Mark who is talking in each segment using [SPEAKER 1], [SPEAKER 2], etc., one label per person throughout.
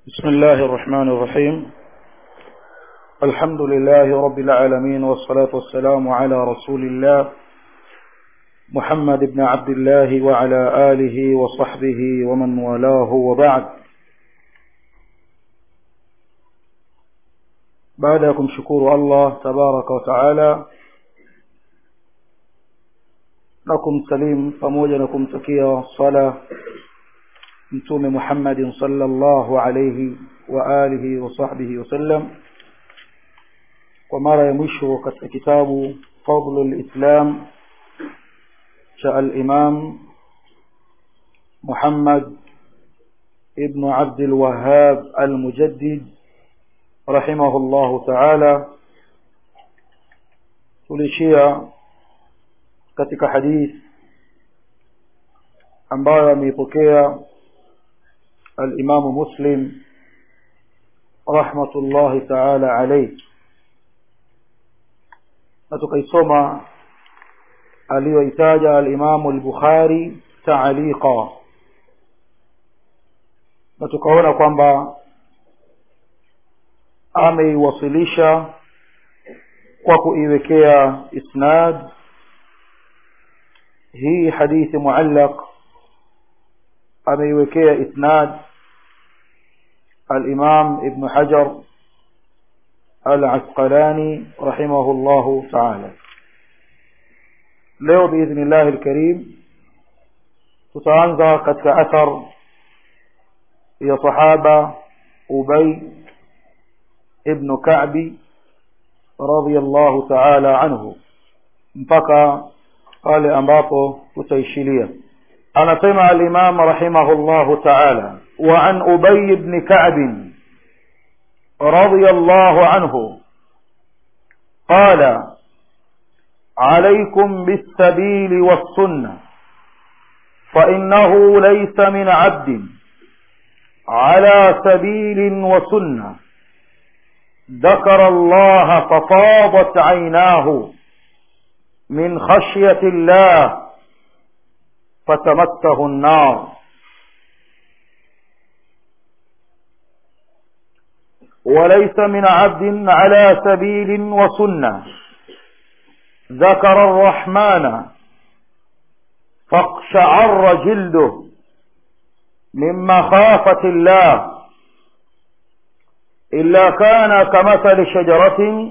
[SPEAKER 1] بسم الله الرحمن الرحيم الحمد لله رب العالمين والصلاة والسلام على رسول الله محمد بن عبد الله وعلى آله وصحبه ومن والاه وبعد بعدكم شكور الله تبارك وتعالى لكم سليم pamoja na kumtakia sala mtume Muhammadin sallallahu alayhi wa alihi wa sahbihi wasallam kwa mara ya mwisho katika kitabu Fadlul Islam cha al-Imam Muhammad ibn Abd al-Wahhab al-Mujaddid rahimahullahu ta'ala tulishia katika hadith ambayo ameipokea الإمام مسلم رحمة الله تعالى عليه نتقيسما aliyoitaja alimamu al-Bukhari ta'liqa na tukaona kwamba ameiwasilisha kwa kuiwekea isnad hii hadithi muallaq ameiwekea isnad الإمام ابن حجر العسقلاني رحمه الله تعالى leo بإذن الله الكريم tutaanza katika athar ya sahaba Ubay ibn Ka'bi radiyallahu ta'ala anhu mpaka pale ambapo tutaishilia anasema al-Imam rahimahullahu ta'ala wa an Ubay ibn Ka'b radiyallahu anhu qala عليكم بالسبيل والسنة فإنه ليس من عبد على سبيل وسنة ذكر الله ففاضت عيناه من خشية الله فتمسه النار وليس من عبد على سبيل وسنة ذكر الرحمن فاقشعر جلده من مخافة الله إلا كان كمثل شجرة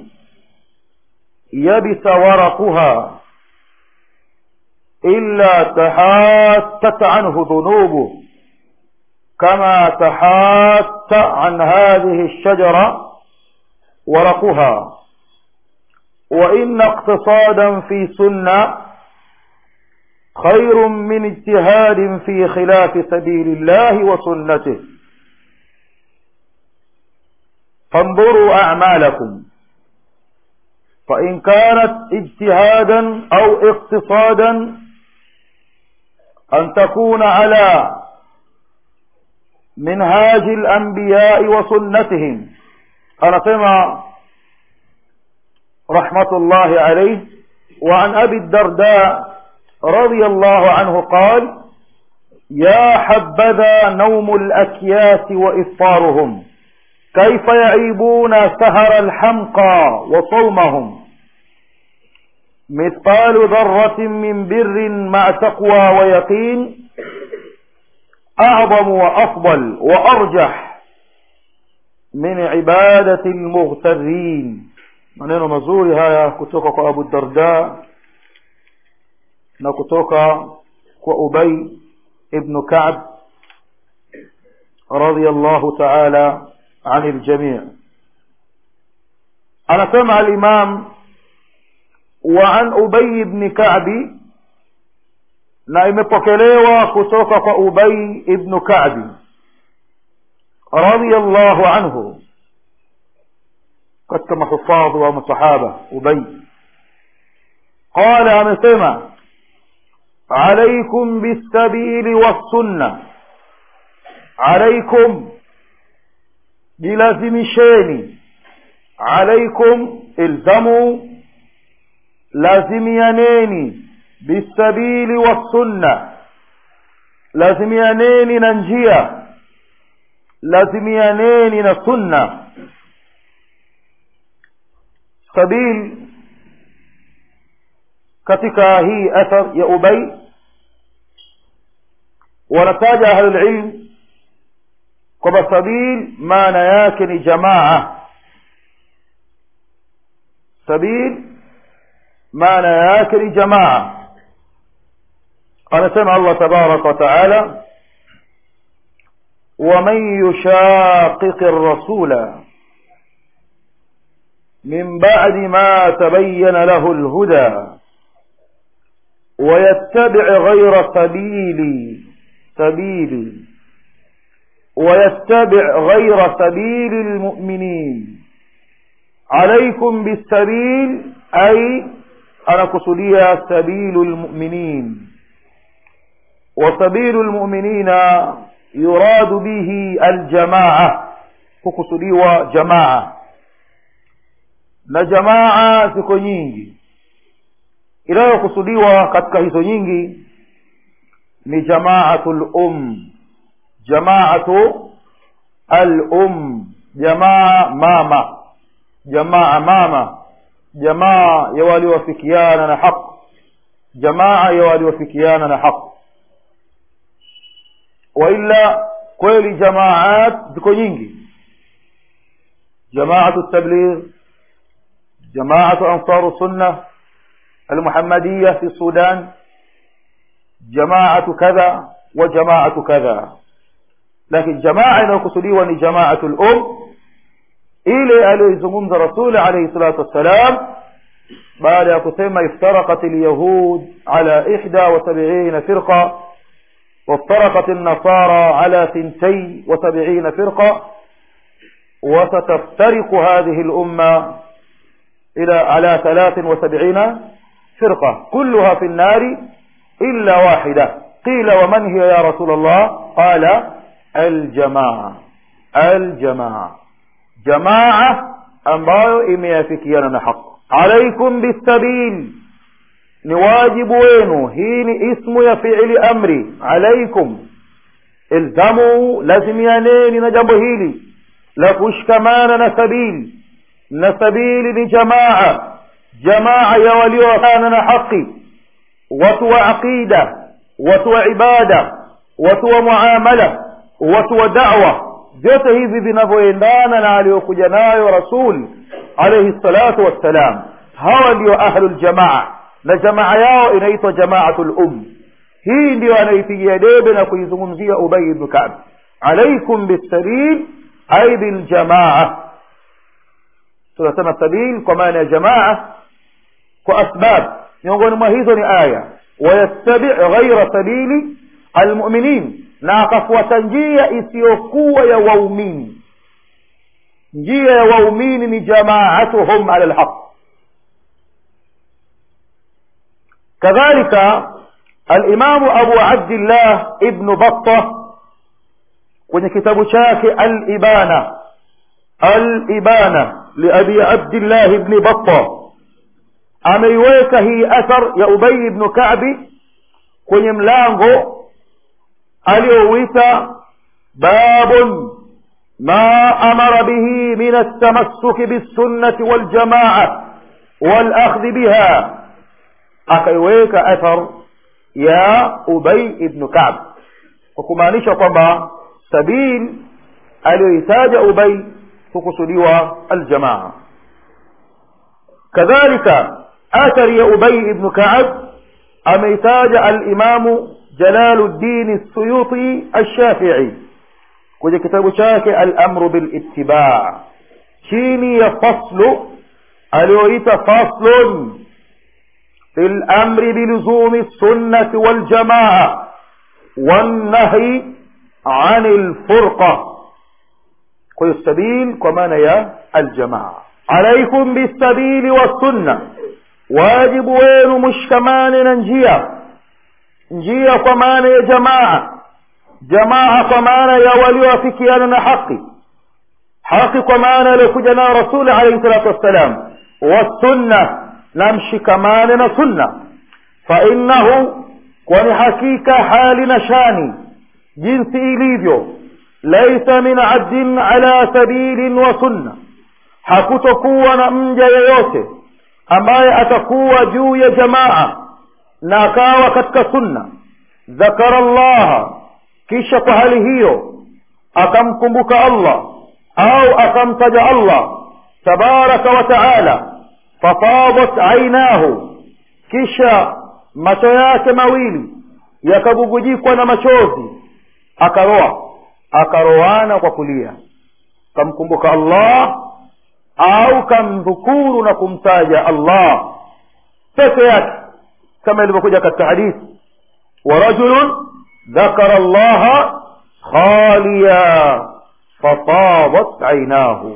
[SPEAKER 1] يبس ورقها إلا تحاتت عنه ذنوبه كما تحات عن هذه الشجرة ورقها وإن اقتصادا في سنة خير من اجتهاد في خلاف سبيل الله وسنته فانظروا أعمالكم فإن كانت اجتهادا أو اقتصادا أن تكون على منهاج الأنبياء وسنتهم أنا سمع رحمة الله عليه وعن أبي الدرداء رضي الله عنه قال يا حبذا نوم الأكياس وإفطارهم كيف يعيبون سهر الحمقى وصومهم مثقال ذرة من بر مع تقوى ويقين أعظم وأفضل وأرجح من عبادة المغترين maneno mazuri haya kutoka kwa Abu Darda na kutoka kwa Ubay ibn Ka'b radiyallahu ta'ala عن الجميع anasema al-Imam وعن أبي بن كعب na imepokelewa kutoka kwa Ubay ibn Ka'b radiyallahu anhu katika mahufadhi wa masahaba Ubay qala amesema alaykum bisabili wassunna alaykum jilazimisheni alaykum ilzamu lazimianeni bisabili wassunna lazimianeni na njia lazimianeni na sunna sabil katika hii athar ya ubay wanataja ahlulilm kwamba sabil maana yake ni jamaa sabil maana yake ni jamaa anasema allah tabaraka wa taala ومن يشاقق الرسول من بعد ما تبين له الهدى ويتبع غير سبيل سبيل ويتبع غير سبيل المؤمنين عليكم بالسبيل أي أنا كسلية سبيل المؤمنين وسبيل المؤمنين يراد به الجماعة كسلية جماعة na jamaa ziko nyingi inayokusudiwa katika hizo nyingi ni jamaatul um jamaatu al um jamaa mama jamaa mama jamaa ya waliowafikiana na haq jamaa ya waliowafikiana na haq waila kweli jamaat ziko nyingi jamaatu tabligh جماعة أنصار السنة المحمدية في السودان جماعة كذا وجماعة كذا لكن جماعة نوكسليوة جماعة الأم إلي ألي زمومز رسول عليه الصلاة والسلام بعد أكسيما افترقت اليهود على إحدى وسبعين فرقة وافترقت النصارى على ثنتي وسبعين فرقة وستفترق هذه الأمة إلى على ثلاث وسبعين فرقة كلها في النار إلا واحدة قيل ومن هي يا رسول الله قال الجماعة الجماعة جماعة ambayo imeafikiana na haq alaikum bisabil ni wajibu wenu hii ni ismu ya fiili amri alaikum ilzamu lazimianeni na jambo hili la kushikamana na sabili na sabili ni jamaa jamaa ya walioana na haki watu wa aqida watu wa ibada watu wa muamala watu wa da'wa vyote hivi vinavyoendana na aliyokuja nayo rasul alayhi salatu wassalam hawa ndio ahlul jamaa na jamaa yao inaitwa jamaatul um hii ndio anaipigia debe na kuizungumzia ubay ibn ka'b alaikum bisabil ay biljamaa tunasema sabil kwa maana ya jamaa kwa asbab miongoni mwa hizo ni aya wayattabi ghaira sabili almuminin na akafuata njia isiyokuwa ya waumini njia ya waumini ni jamaatuhum ala lhaq kadhalika alimamu abu abdillah ibnu batta kwenye kitabu chake alibana alibana liabi abdillah ibni batta ameiweka hii athar ya ubay ibnu kabi kwenye mlango aliyouita babun ma amara bihi min altamassuki bilsunnati waljamaa walakhdhi biha akaiweka athar ya ubay ibnu kab kwa kumaanisha kwamba sabil aliyoitaja ubay hukusudiwa aljamaa kadhalika athari ya ubay ibnu kaab ameitaja alimamu jalaluddin suyuti alshafii kwenye kitabu chake alamru bilitibaa chini ya faslu aliyoita faslun في الأمر بلزوم السنة والجماعة والنهي عن الفرقة قل السبيل كمان يا الجماعة عليكم بالسبيل والسنة واجب وين مش كمان ننجيا njia kwa maana ya jamaa jamaa kwa maana ya walioafikiana na haki haki kwa maana aliyokuja nayo rasuli alaihi salatu wassalam wassunna na mshikamane na sunna fa innahu kwani hakika hali na shani jinsi ilivyo laisa min abdin ala sabilin wa sunna hakutokuwa na mja yeyote ambaye atakuwa juu ya jamaa na akawa katika sunna dhakara llaha kisha kwa hali hiyo akamkumbuka allah au akamtaja allah tabaraka wa taala fafadat ainahu kisha macho yake mawili yakabubujikwa na machozi akaroa akaroana kwa kulia kamkumbuka allah au kamdhukuru na kumtaja allah peke yake kama ilivyokuja katika hadithi ورجل ذكر الله خاليا فطابت عيناه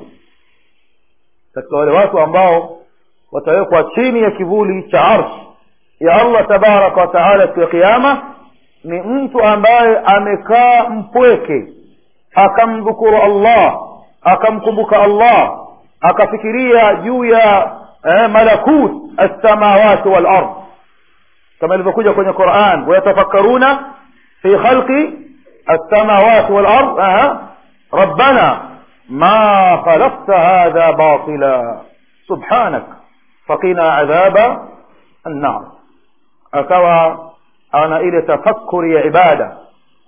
[SPEAKER 1] katika wale watu ambao watawekwa chini ya kivuli cha arshi ya allah tabaraka wa taala siku ya kiama ni mtu ambaye amekaa mpweke akamdhukuru allah akamkumbuka allah akafikiria juu ya eh, malakut alsamawati walard kama ilivyokuja kwenye quran wayatafakkaruna fi khalqi alsamawati walard rabbana ma khalaqta hadha batila subhanak faqina adhaba annar akawa ana ile tafakkuri ya ibada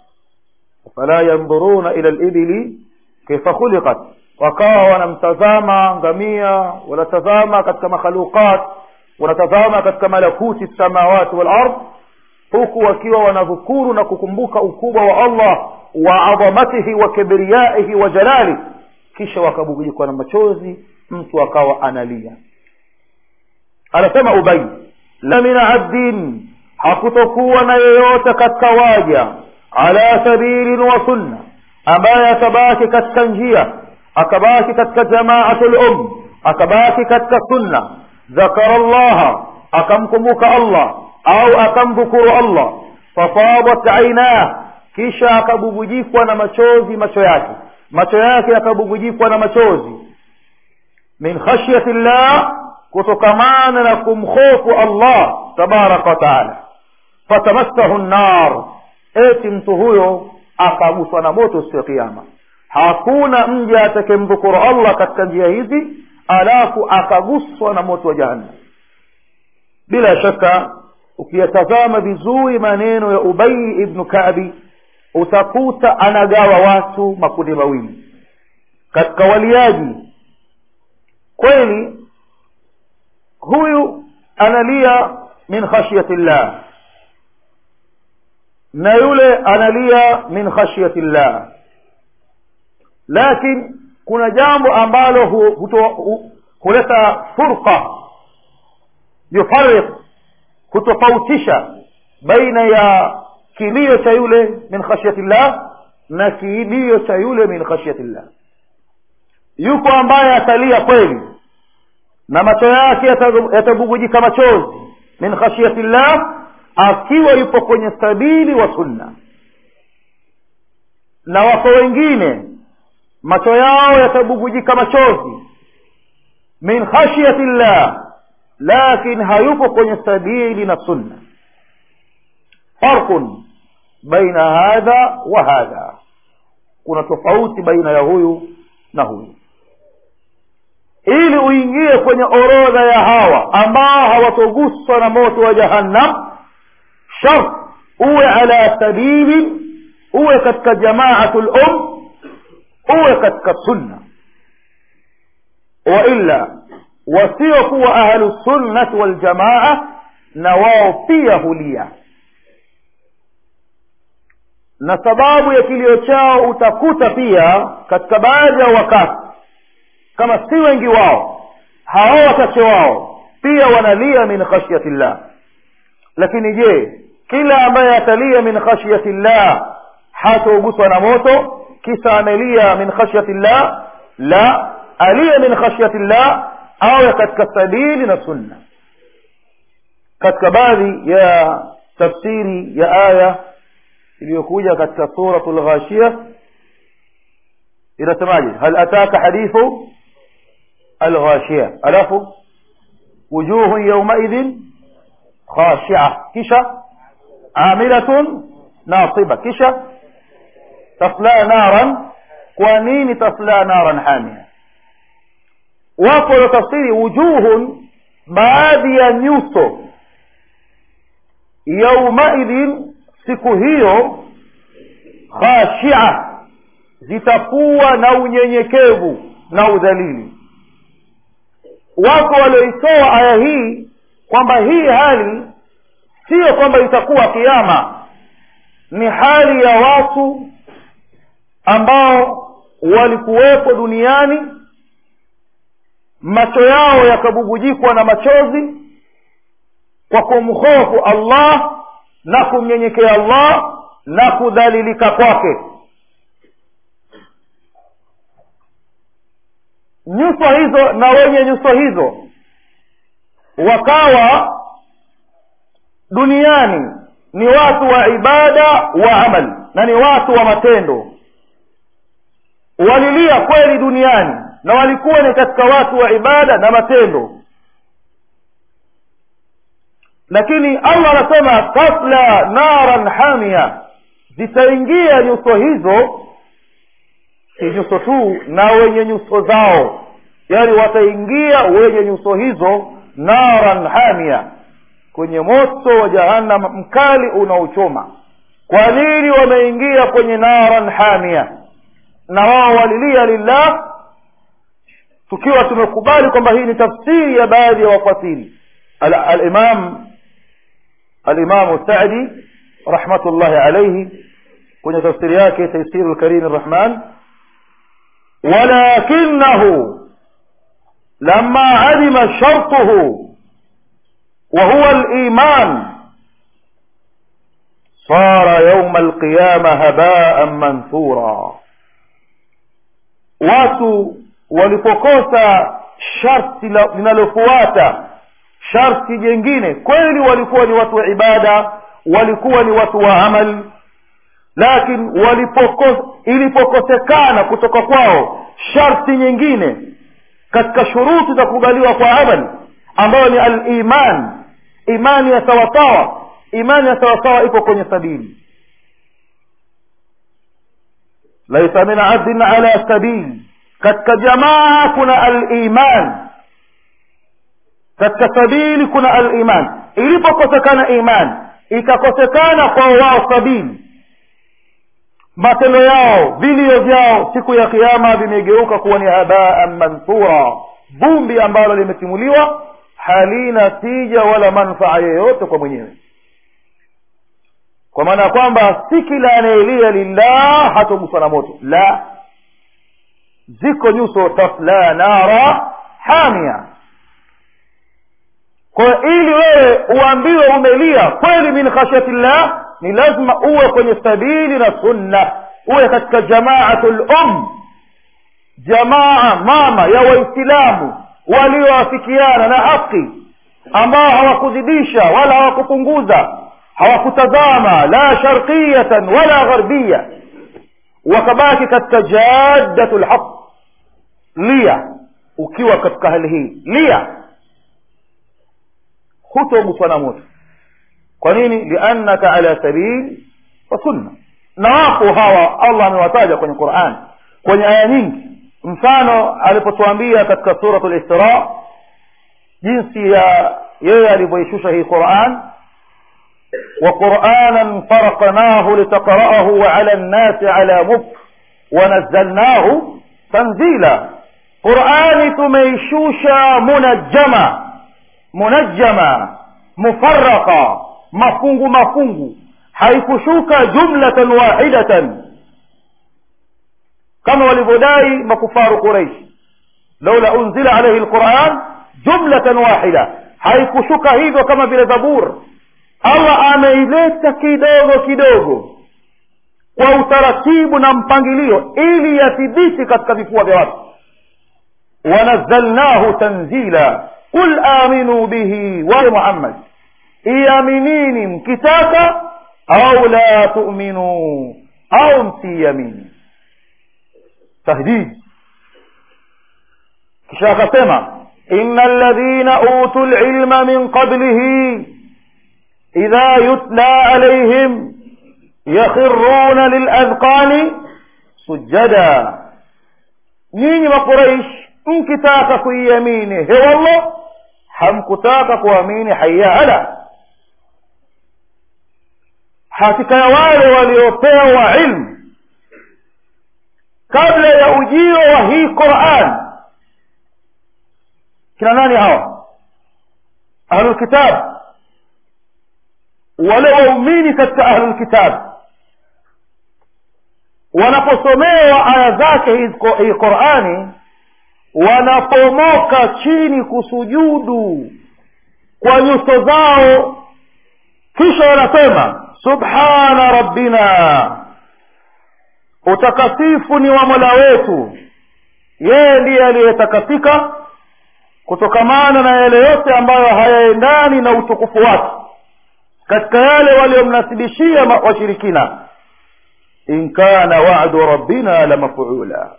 [SPEAKER 1] fala yanzuruna ila libili kaifa khuliqat wakawa wanamtazama ngamia wanatazama katika makhaluqat wanatazama katika malakuti samawati wal ard huku wakiwa wanadhukuru na kukumbuka ukubwa wa allah wa adhamatihi wa kibriyaihi wa jalali kisha wakabugujikwa na machozi mtu akawa analia anasema ubai la min abdin hakutokuwa na yeyote katika waja ala sabilin wa sunna ambaye atabaki katika njia akabaki katika jamaatu lum akabaki katika sunna ذكر الله أكمكمك الله أو أكمذكر الله ففاضت عيناه kisha akabubujikwa na machozi macho yake macho yake yakabubujikwa na machozi min khashyati llah kutokamana na kumhofu allah tabaraka wataala fatamassahu nnar eti mtu huyo akaguswa na moto siku ya kiama hakuna mja atakemdhukuru allah katika njia hizi alafu akaguswa na moto wa jahannam bila shaka ukiyatazama vizuri maneno ya ubai ibnu kabi utakuta anagawa watu makundi mawili katika waliaji kweli huyu analia min khashyati llah na yule analia min khashyati llah lakini kuna jambo ambalo hu, huto, hu, huleta furqa yufariq hutofautisha baina ya kilio cha yule min khashyati llah na kilio cha yule min khashyati llah yuko ambaye atalia kweli na macho yake yatabubujika machozi min khashyati llah akiwa yupo kwenye sabili wa sunna na wako wengine macho yao yatabubujika machozi min khashyati llah lakin hayupo kwenye sabili na sunna farqun baina hadha wa hadha kuna tofauti baina ya huyu na huyu ili uingie kwenye orodha ya hawa ambao hawatoguswa na moto wa jahannam shart uwe ala sabili uwe katika jamaatu lum uwe katika sunna wailla wasiokuwa ahlusunnati waljamaa na wao pia hulia na sababu ya kilio chao utakuta pia katika baadhi ya wakati kama si wengi wao hao wachache wao pia wanalia min khashyati llah lakini je kila ambaye atalia min khashyati llah hatauguswa na moto kisa amelia min khashyati llah la aliye min khashyati llah awe katika sabili na sunna katika baadhi ya tafsiri ya aya iliyokuja katika suratu lghashia inasemaje hal ataka hadithu alghashia alafu wujuhu yaumaidhin khashia kisha amilatun nasiba kisha tasla naran kwa nini tasla naran hamia wapo waliotafsiri wujuhun baadhi ya nyuso yaumaidhin siku hiyo khashia zitakuwa na unyenyekevu na udhalili wako walioitoa aya hii kwamba hii hali siyo kwamba itakuwa kiama ni hali ya watu ambao walikuwepo duniani macho yao yakabubujikwa na machozi kwa kumhofu allah na kumnyenyekea allah na kudhalilika kwake nyuso hizo na wenye nyuso hizo wakawa duniani ni watu wa ibada wa amal na ni watu wa matendo walilia kweli duniani na walikuwa ni katika watu wa ibada na matendo lakini allah anasema tasla naran hamia zitaingia nyuso hizo si nyuso tu na wenye nyuso zao yaani wataingia wenye nyuso hizo naran hamia kwenye moto wa jahannam mkali unaochoma kwa nini wameingia kwenye naran hamia na wao walilia lillah tukiwa tumekubali kwamba hii ni tafsiri ya baadhi ya wafasiri alimam alimamu sadi rahmatullahi alaihi kwenye tafsiri yake taisiru lkarimi rrahman ولكنه لما علم شرطه وهو الإيمان صار يوم القيامة هباء منثورا watu walipokosa sharti linalofuata sharti jengine kweli walikuwa ni watu wa ibada walikuwa ni watu wa amali lakini walipoko ilipokosekana kutoka kwao sharti nyingine katika shuruti za kukubaliwa kwa amali ambayo ni aliman imani ya sawasawa imani ya sawasawa ipo kwenye sabili laisa min abdin ala sabili katika jamaa kuna aliman katika sabili kuna aliman ilipokosekana iman ikakosekana kwa wao sabili matendo yao vilio vyao siku ya kiama vimegeuka kuwa ni habaan manthura vumbi ambalo limetimuliwa halina tija wala manfaa yoyote kwa mwenyewe kwa maana ya kwamba si kila anayelia lillah hatoguswa na moto la ziko nyuso tasla nara hamia kwa hiyo ili wewe uambiwe umelia kweli min khashyati llah ni lazima uwe kwenye sabili na sunna uwe katika jamaatu lum jamaa mama ya waislamu walioafikiana na haki ambao hawakuzidisha wala hawakupunguza hawakutazama la sharqiyatan wala gharbiya wakabaki katika jaddatu lhaq lia ukiwa katika hali hii lia hutoguswa na moto kwa nini liannaka ala sabil wa sunna na wapo hawa allah amewataja kwenye quran kwenye aya nyingi mfano alipotuambia katika surat lisra jinsi ya yeye alivyoishusha hii quran وقرآنا فرقناه لتقرأه على الناس على مكر ونزلناه تنزيلا قرآن تميشوشا منجما منجما مفرقا mafungu mafungu haikushuka jumlatan wahidatan kama walivyodai makufaru quraish laula unzila alaihi lquran jumlatan wahida haikushuka hivyo kama vile zabur allah ameileta kidogo kidogo kwa utaratibu na mpangilio ili yathibiti katika vifua vya watu wanazalnahu tanzila qul aminuu bihi wa muhammad iaminini mkitaka au la tuminuu au msiiamini tahdid kisha akasema ina alladhina utu lilma min qablihi idha yutla alaihim yakhiruna liladhqani sujada nyinyi makuraish mkitaka kuiamini hewallah hamkutaka kuamini hayala hakika ya wale waliopewa ilmu kabla ya ujio wa hii quran kina nani hawa ahlulkitab wale waumini katika ahlulkitab wanaposomewa aya zake hii qurani wanapomoka chini kusujudu kwa nyuso zao kisha wanasema subhana rabbina utakasifu ni wa mola wetu yeye ndiye aliyetakasika kutokamana na yale yote ambayo hayaendani na utukufu wake katika yale waliomnasibishia washirikina in kana wa'du rabbina la maf'ula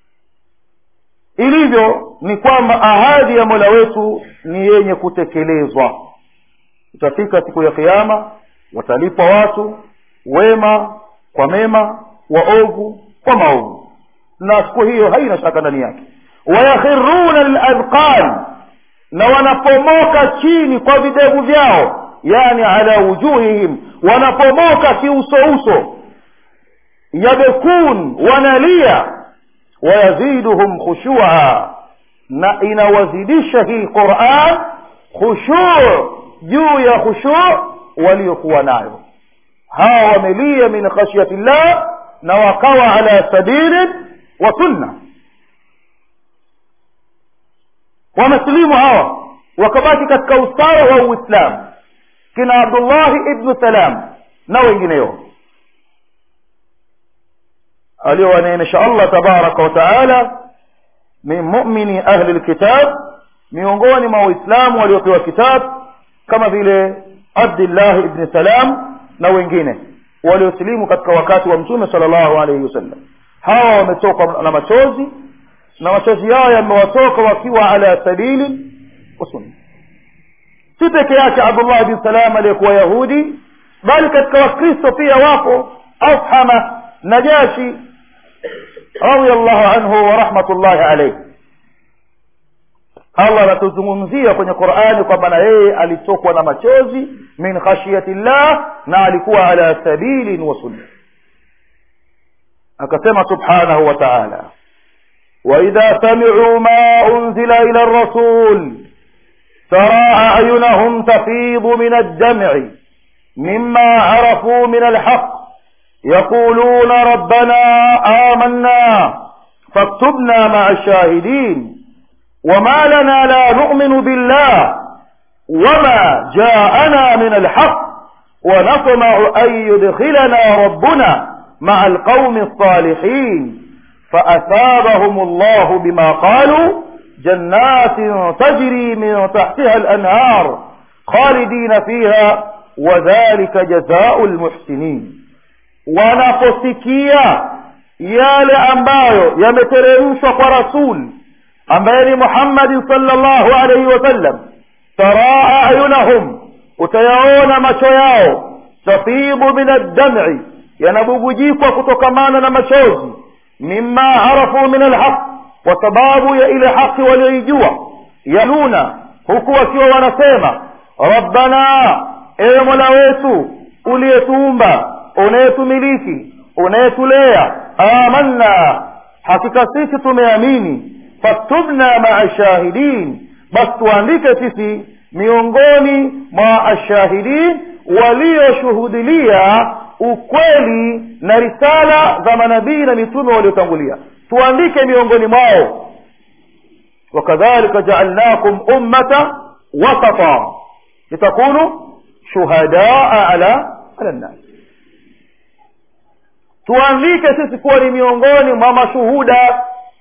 [SPEAKER 1] ilivyo ni kwamba ahadi ya mola wetu ni yenye kutekelezwa itafika siku ya kiama watalipwa watu wema kwa mema waovu kwa maovu na siku hiyo haina shaka ndani yake wayakhiruna liladqan na wanapomoka chini kwa videvu vyao yani ala wujuhihim wanapomoka kiusouso yabekun wanalia wayaziduhum khushua na inawazidisha hii quran khushu juu ya khushu waliokuwa nayo hawa wamelia min khashyati llah na wakawa ala sabili wa sunna wamesilimu hawa wakabaki katika usawa wa uislamu kina abdullahi ibnu salam na wengineo aliowaneemesha allah tabaraka wa taala min mumini ahli lkitab miongoni mwa waislamu waliopewa kitab kama vile abdillahi ibni salam na wengine waliosilimu katika wakati wa mtume sala llahu alaihi wasallam hawa wametoka na machozi na machozi yao yamewatoka wakiwa ala sabili wa sunna si peke yake abdullah bin salam aliyekuwa yahudi bali katika wakristo pia wapo afhama najashi radiallahu anhu wa rahmatullahi alaihi allah anatuzungumzia kwenye qurani kwamba na yeye alitokwa na machozi min khashiyati llah na alikuwa ala sabilin wa sunna akasema subhanahu wa taala واذا سمعوا ما انزل الى الرسول ترى اعينهم تفيض من الدمع مما عرفوا من الحق يقولون ربنا امنا فاكتبنا مع الشاهدين وما لنا لا نؤمن بالله وما جاءنا من الحق ونطمع ان يدخلنا ربنا مع القوم الصالحين فأثابهم الله بما قالوا جنات تجري من تحتها الأنهار خالدين فيها وذلك جزاء المحسنين wanaposikia yale ambayo yameteremshwa kwa rasul ambaye ni muhammadin salllahu alaihi wasallam taraa ayunahum utayaona macho yao tafibu min addam'i yanabubujikwa kutokamana na machozi mima arafu min alhaq kwa sababu ya ile haki walioijua yaluna huku wakiwa wanasema rabbana ewe mola wetu uliyetuumba unayetumiliki unayetulea amanna hakika sisi tumeamini faktubna maa shahidin basi tuandike sisi miongoni mwa ashahidin walioshuhudilia ukweli na risala za manabii na mitume waliotangulia tuandike miongoni mwao wakadhalika jaalnakum ummata wasata litakunu shuhadaa ala ala nnas tuandike sisi kuwa ni miongoni mwa mashuhuda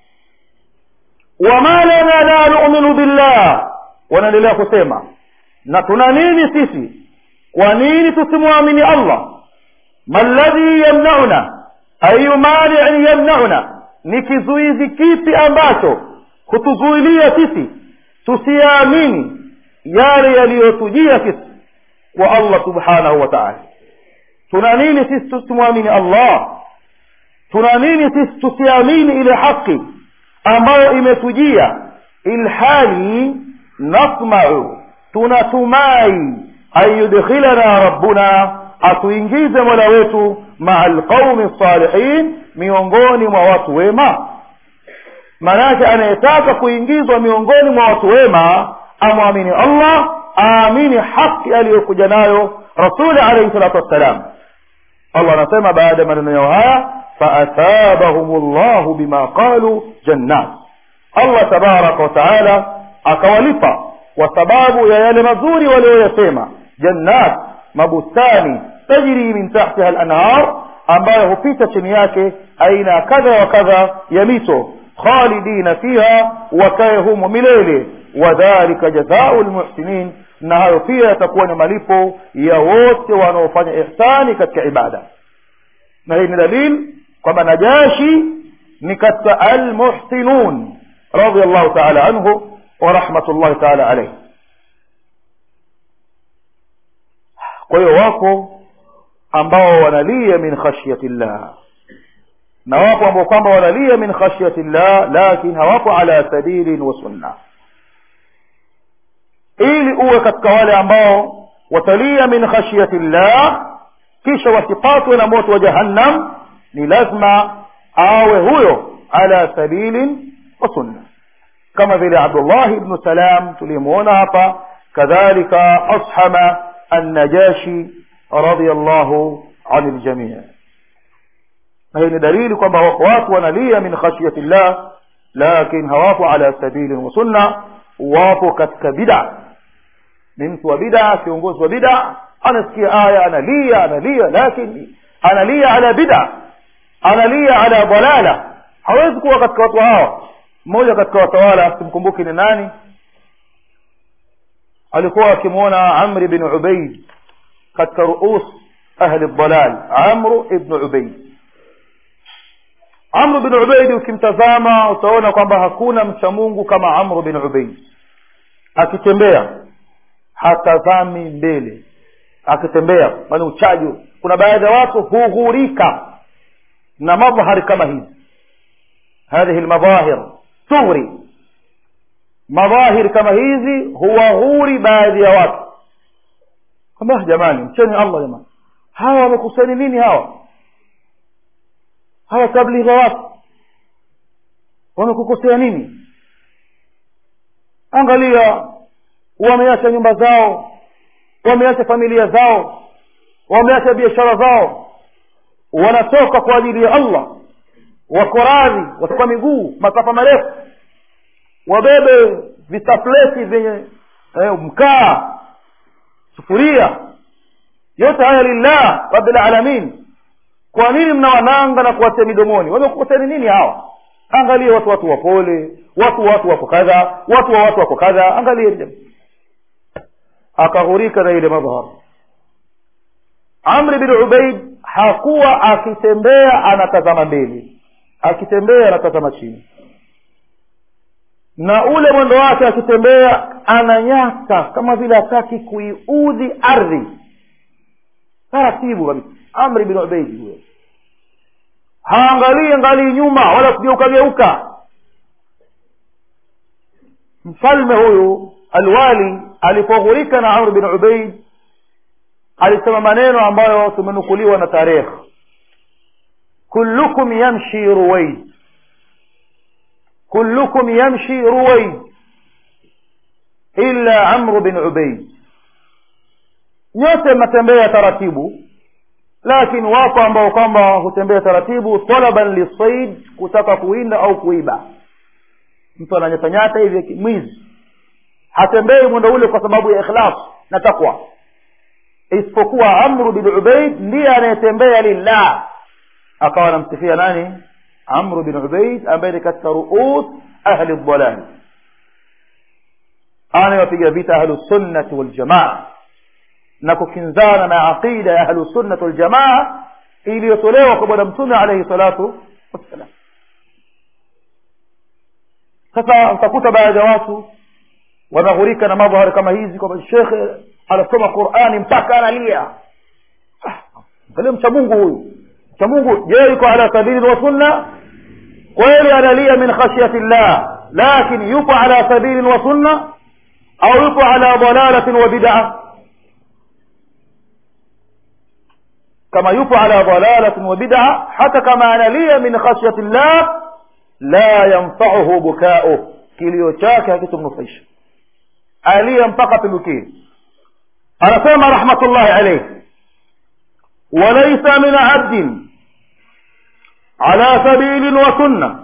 [SPEAKER 1] wama lana la numinu billah wanaendelea kusema na tuna nini sisi kwa nini tusimwamini allah ma ladhi yamnauna ayu maniin yamnauna ni kizuizi kipi ambacho hutuzuilia sisi tusiyaamini yale yaliyotujia sisi kwa allah subhanahu wa taala tuna nini sisi tusimwamini allah tuna nini sisi tusiamini ile haki ambayo imetujia ilhali nasmau tunatumai an yudkhilana rabbuna atuingize mola wetu maa lqaumi salihin miongoni mwa watu wema maanake anayetaka kuingizwa miongoni mwa watu wema amwamini allah aamini haki aliyokuja nayo rasuli alaihi salatu wassalam allah anasema baada ya maneno yao haya faathabahum llahu bima qalu jannat allah tabaraka wataala akawalipa kwa sababu ya yale mazuri walioyasema jannat mabustani tajri min tahtiha lanhar ambayo hupita chini yake aina kadha wa kadha ya mito khalidina fiha wakaye humo milele wadhalika jazau lmuhsinin na hayo pia yatakuwa ni malipo ya wote wanaofanya ihsani katika ibada na hii ni dalil kwamba najashi ni katika almuhsinun radiallahu taala anhu wa rahmatullahi taala alaihi kwa hiyo wako ambao wanalia min khashyati llah na wapo ambao kwamba wanalia min khashyati llah lakin hawapo ala sabilin wa sunna ili uwe katika wale ambao watalia min khashyati llah kisha wasipatwe na moto wa jahannam ni lazima awe huyo ala sabilin wa sunna kama vile abdullah ibnu salam tuliyemwona hapa kadhalika ashama annajashi radiallahu ani ljamii na hii ni dalili kwamba wako watu wanalia min khashyati llah lakin hawapo ala sabilin wa sunna wapo katika bida ni mtu wa bida kiongozi wa bida anasikia aya analia analia lakini analia ala bida analia ala dalala hawezi kuwa katika watu hawa mmoja katika watawala simkumbuki ni nani alikuwa akimwona amri bin ubaid katika ruus ahli dalal amru ibnu ubaid amru bin ubaid ukimtazama utaona kwamba hakuna mcha mungu kama amru bin ubaid akitembea hatazami mbele akitembea bali uchaji kuna baadhi ya watu hughurika na madhhari kama hizi hadhihi lmadhahir tughri madhahir kama hizi huwaghuri baadhi ya watu kwamba jamani mcheni allah jamani hawa wamekusani nini hawa hawa tabligha watu wamekukosea nini angalia wameacha nyumba zao wameacha familia zao wameacha biashara zao wanatoka kwa ajili ya allah wako radhi watakuwa miguu masafa marefu wabebe vitapleti vyenye eh, mkaa sufuria yote haya lillah rabbil alamin kwa nini mnawananga na kuwatia midomoni wamekukoseni nini hawa angalie watu watu wapole watu watu wako kadha watu wa watu wako kadha angalie akaghurika na ile madhhar amri bin ubaid hakuwa akitembea anatazama mbele akitembea anatazama chini na ule mwendo wake akitembea ananyaka kama vile hataki kuiudhi ardhi taratibu kabisa amri bin ubaidi huyo haangalii angalii nyuma wala kugeuka geuka mfalme huyu alwali alipoghurika na amr bin ubaid alisema maneno ambayo tumenukuliwa na tarehe kullukum yamshi ruwaid kullukum yamshi ruwaid illa amru bin ubaid nyote mnatembea taratibu lakini wapo ambao kwamba hutembea taratibu talaban lisaid kutaka kuwinda au kuiba mtu ananyatanyata hivi mwizi hatembei mwendo ule kwa sababu ya ikhlas na takwa isipokuwa amru bin ubaid ndiye anayetembea lillah akawa anamsifia nani amru bin ubaid ambaye ni katika ruus ahli dhalal anayewapiga vita ahlusunnati waljamaa na kukinzana na aqida ya ahlusunnati waljamaa iliyotolewa kwa bwana mtume alaihi salatu wassalam sasa utakuta baadhi ya watu wanaghurika na madhahari kama hizi kwamba shekhe anasoma qurani mpaka analia angalia mcha mungu huyu mcha mungu je yuko ala sabili wa sunna kweli analia min khashyati llah lakin yupo ala sabilin wa sunna au yupo ala dalalatin wa bid'a kama yupo ala dalalatin wa bid'a hata kama analia min khashyati llah la yanfa'uhu buka'uh kilio chake hakitumnufaisha alia mpaka pindukie anasema rahmatullahi alayhi walaysa min abdin ala sabilin wa sunna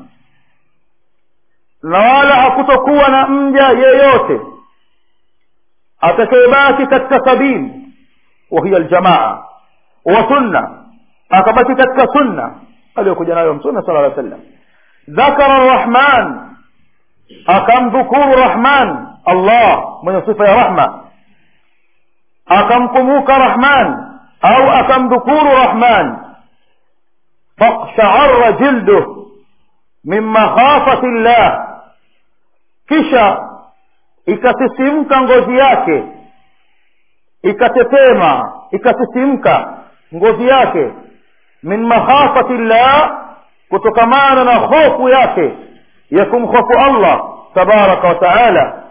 [SPEAKER 1] na wala hakutokuwa na mja yeyote atakayebaki katika sabili wahiya aljamaa wa sunna akabaki katika sunna aliyokuja nayo mtume sala llaw sallam dhakara arrahman akamdhukuru rahman allah mwenye sifa ya rahma akamkumbuka rahman au akamdhukuru rahman faqshaara jilduh min makhafati llah kisha ikasisimka ngozi yake ikatetema ikasisimka ngozi yake min makhafati llah kutokamana na hofu yake ya kumhofu allah tabaraka wa taala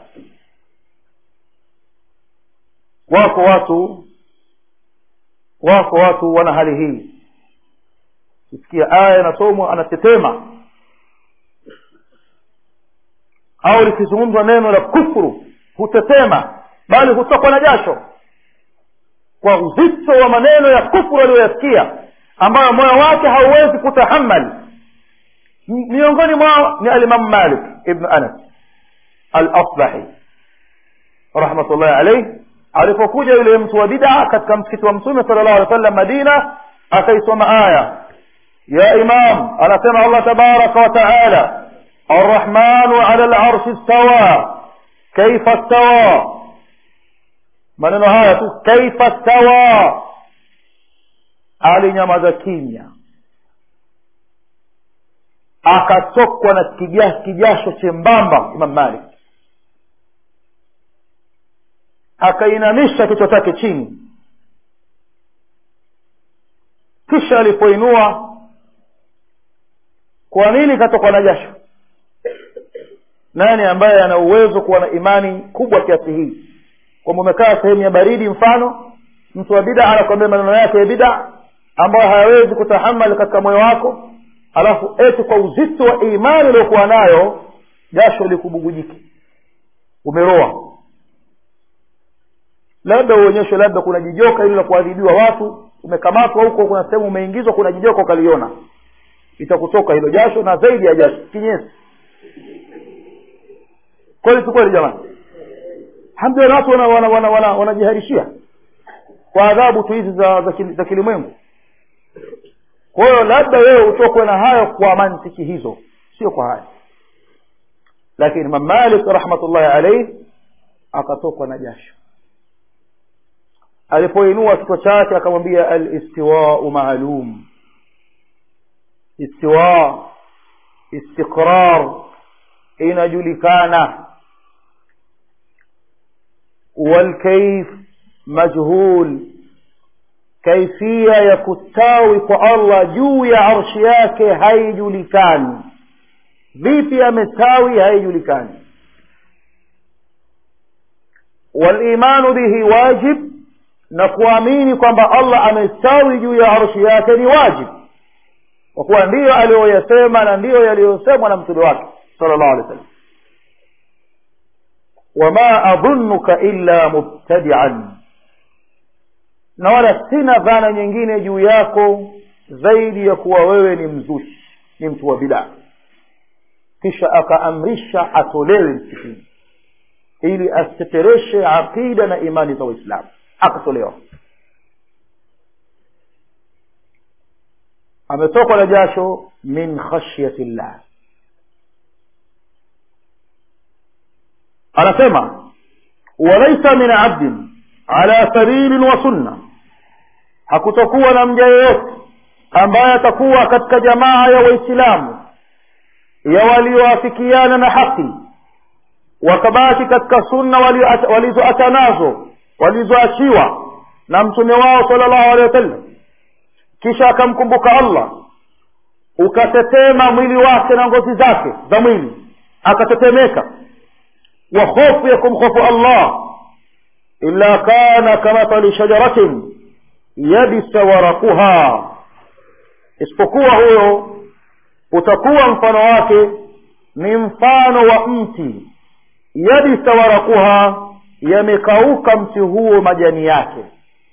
[SPEAKER 1] wako watu wako watu wana hali hii kisikia aya inasomwa anatetema au likizungumzwa neno la kufuru hutetema bali hutokwa na jasho kwa uzito wa maneno ya kufuru aliyoyasikia ambayo moyo wake hauwezi kutahamali miongoni mwao ni alimamu malik ibnu anas al-asbahi rahmatullahi alayhi alipokuja yule mtu wa bid'a katika msikiti wa mtume sallallahu alaihi wasallam madina akaisoma aya ya imam anasema allah tabaraka wa taala الرحمن على العرش استوى كيف استوى maneno haya tu kaifa stawa alinyamaza kimya akatokwa na kijasho chembamba imam malik akainamisha kichwa chake chini kisha alipoinua kwa nini katokwa na jasho nani ambaye ana uwezo kuwa na imani kubwa kiasi hii kwamba umekaa sehemu ya baridi mfano mtu wa bida anakwambia maneno yake ya bida ambayo hayawezi kutahamali katika moyo wako alafu eti kwa uzito wa imani uliokuwa nayo jasho likubugujiki umeroa labda uonyeshwe labda kuna jijoka ili la kuadhibiwa watu umekamatwa huko kuna sehemu umeingizwa kuna jijoka ukaliona itakutoka hilo jasho na zaidi ya jasho kinyesi kweli si kweli jamani hamdulillah watu wanajiharishia wana, wana, wana, wana kwa adhabu tu hizi za, za, za kilimwengu kwa hiyo labda wewe utokwe na hayo kwa mantiki hizo sio kwa haya lakini imam malik rahmatullahi alaihi akatokwa na jasho alipoinua kichwa chake akamwambia alistiwau maalum istiwa istiqrar inajulikana والكيف مجهول كيفية ya kustawi kwa Allah juu ya arshi yake haijulikani vipi amestawi haijulikani walimanu bihi wajib na kuamini kwamba Allah amestawi juu ya arshi yake ni wajib kwa kuwa ndiyo aliyoyasema na ndiyo yaliyosemwa na mtume wake sallallahu alaihi wasallam wama adhunnuka illa mubtadian na wala sina dhana nyingine juu yako zaidi ya kuwa wewe ni mzushi ni mtu wa bidaa kisha akaamrisha atolewe msikitini ili asitetereshe aqida na imani za waislamu akatolewa ametokwa na jasho min khashyati llah anasema walaisa min abdin ala sabilin wa sunna hakutokuwa na mja yeyote ambaye atakuwa katika jamaa ya waislamu ya walioafikiana na haki wakabaki katika sunna walizoacha nazo walizoachiwa na mtume wao sala llahu alehi wasallam kisha akamkumbuka allah ukatetema mwili wake na ngozi zake za mwili akatetemeka wa hofu ya kumhofu allah illa kana kamathali shajaratin yabisa warakuha isipokuwa huyo utakuwa mfano wake ni mfano wa mti yabisa warakuha yamekauka mti huo majani yake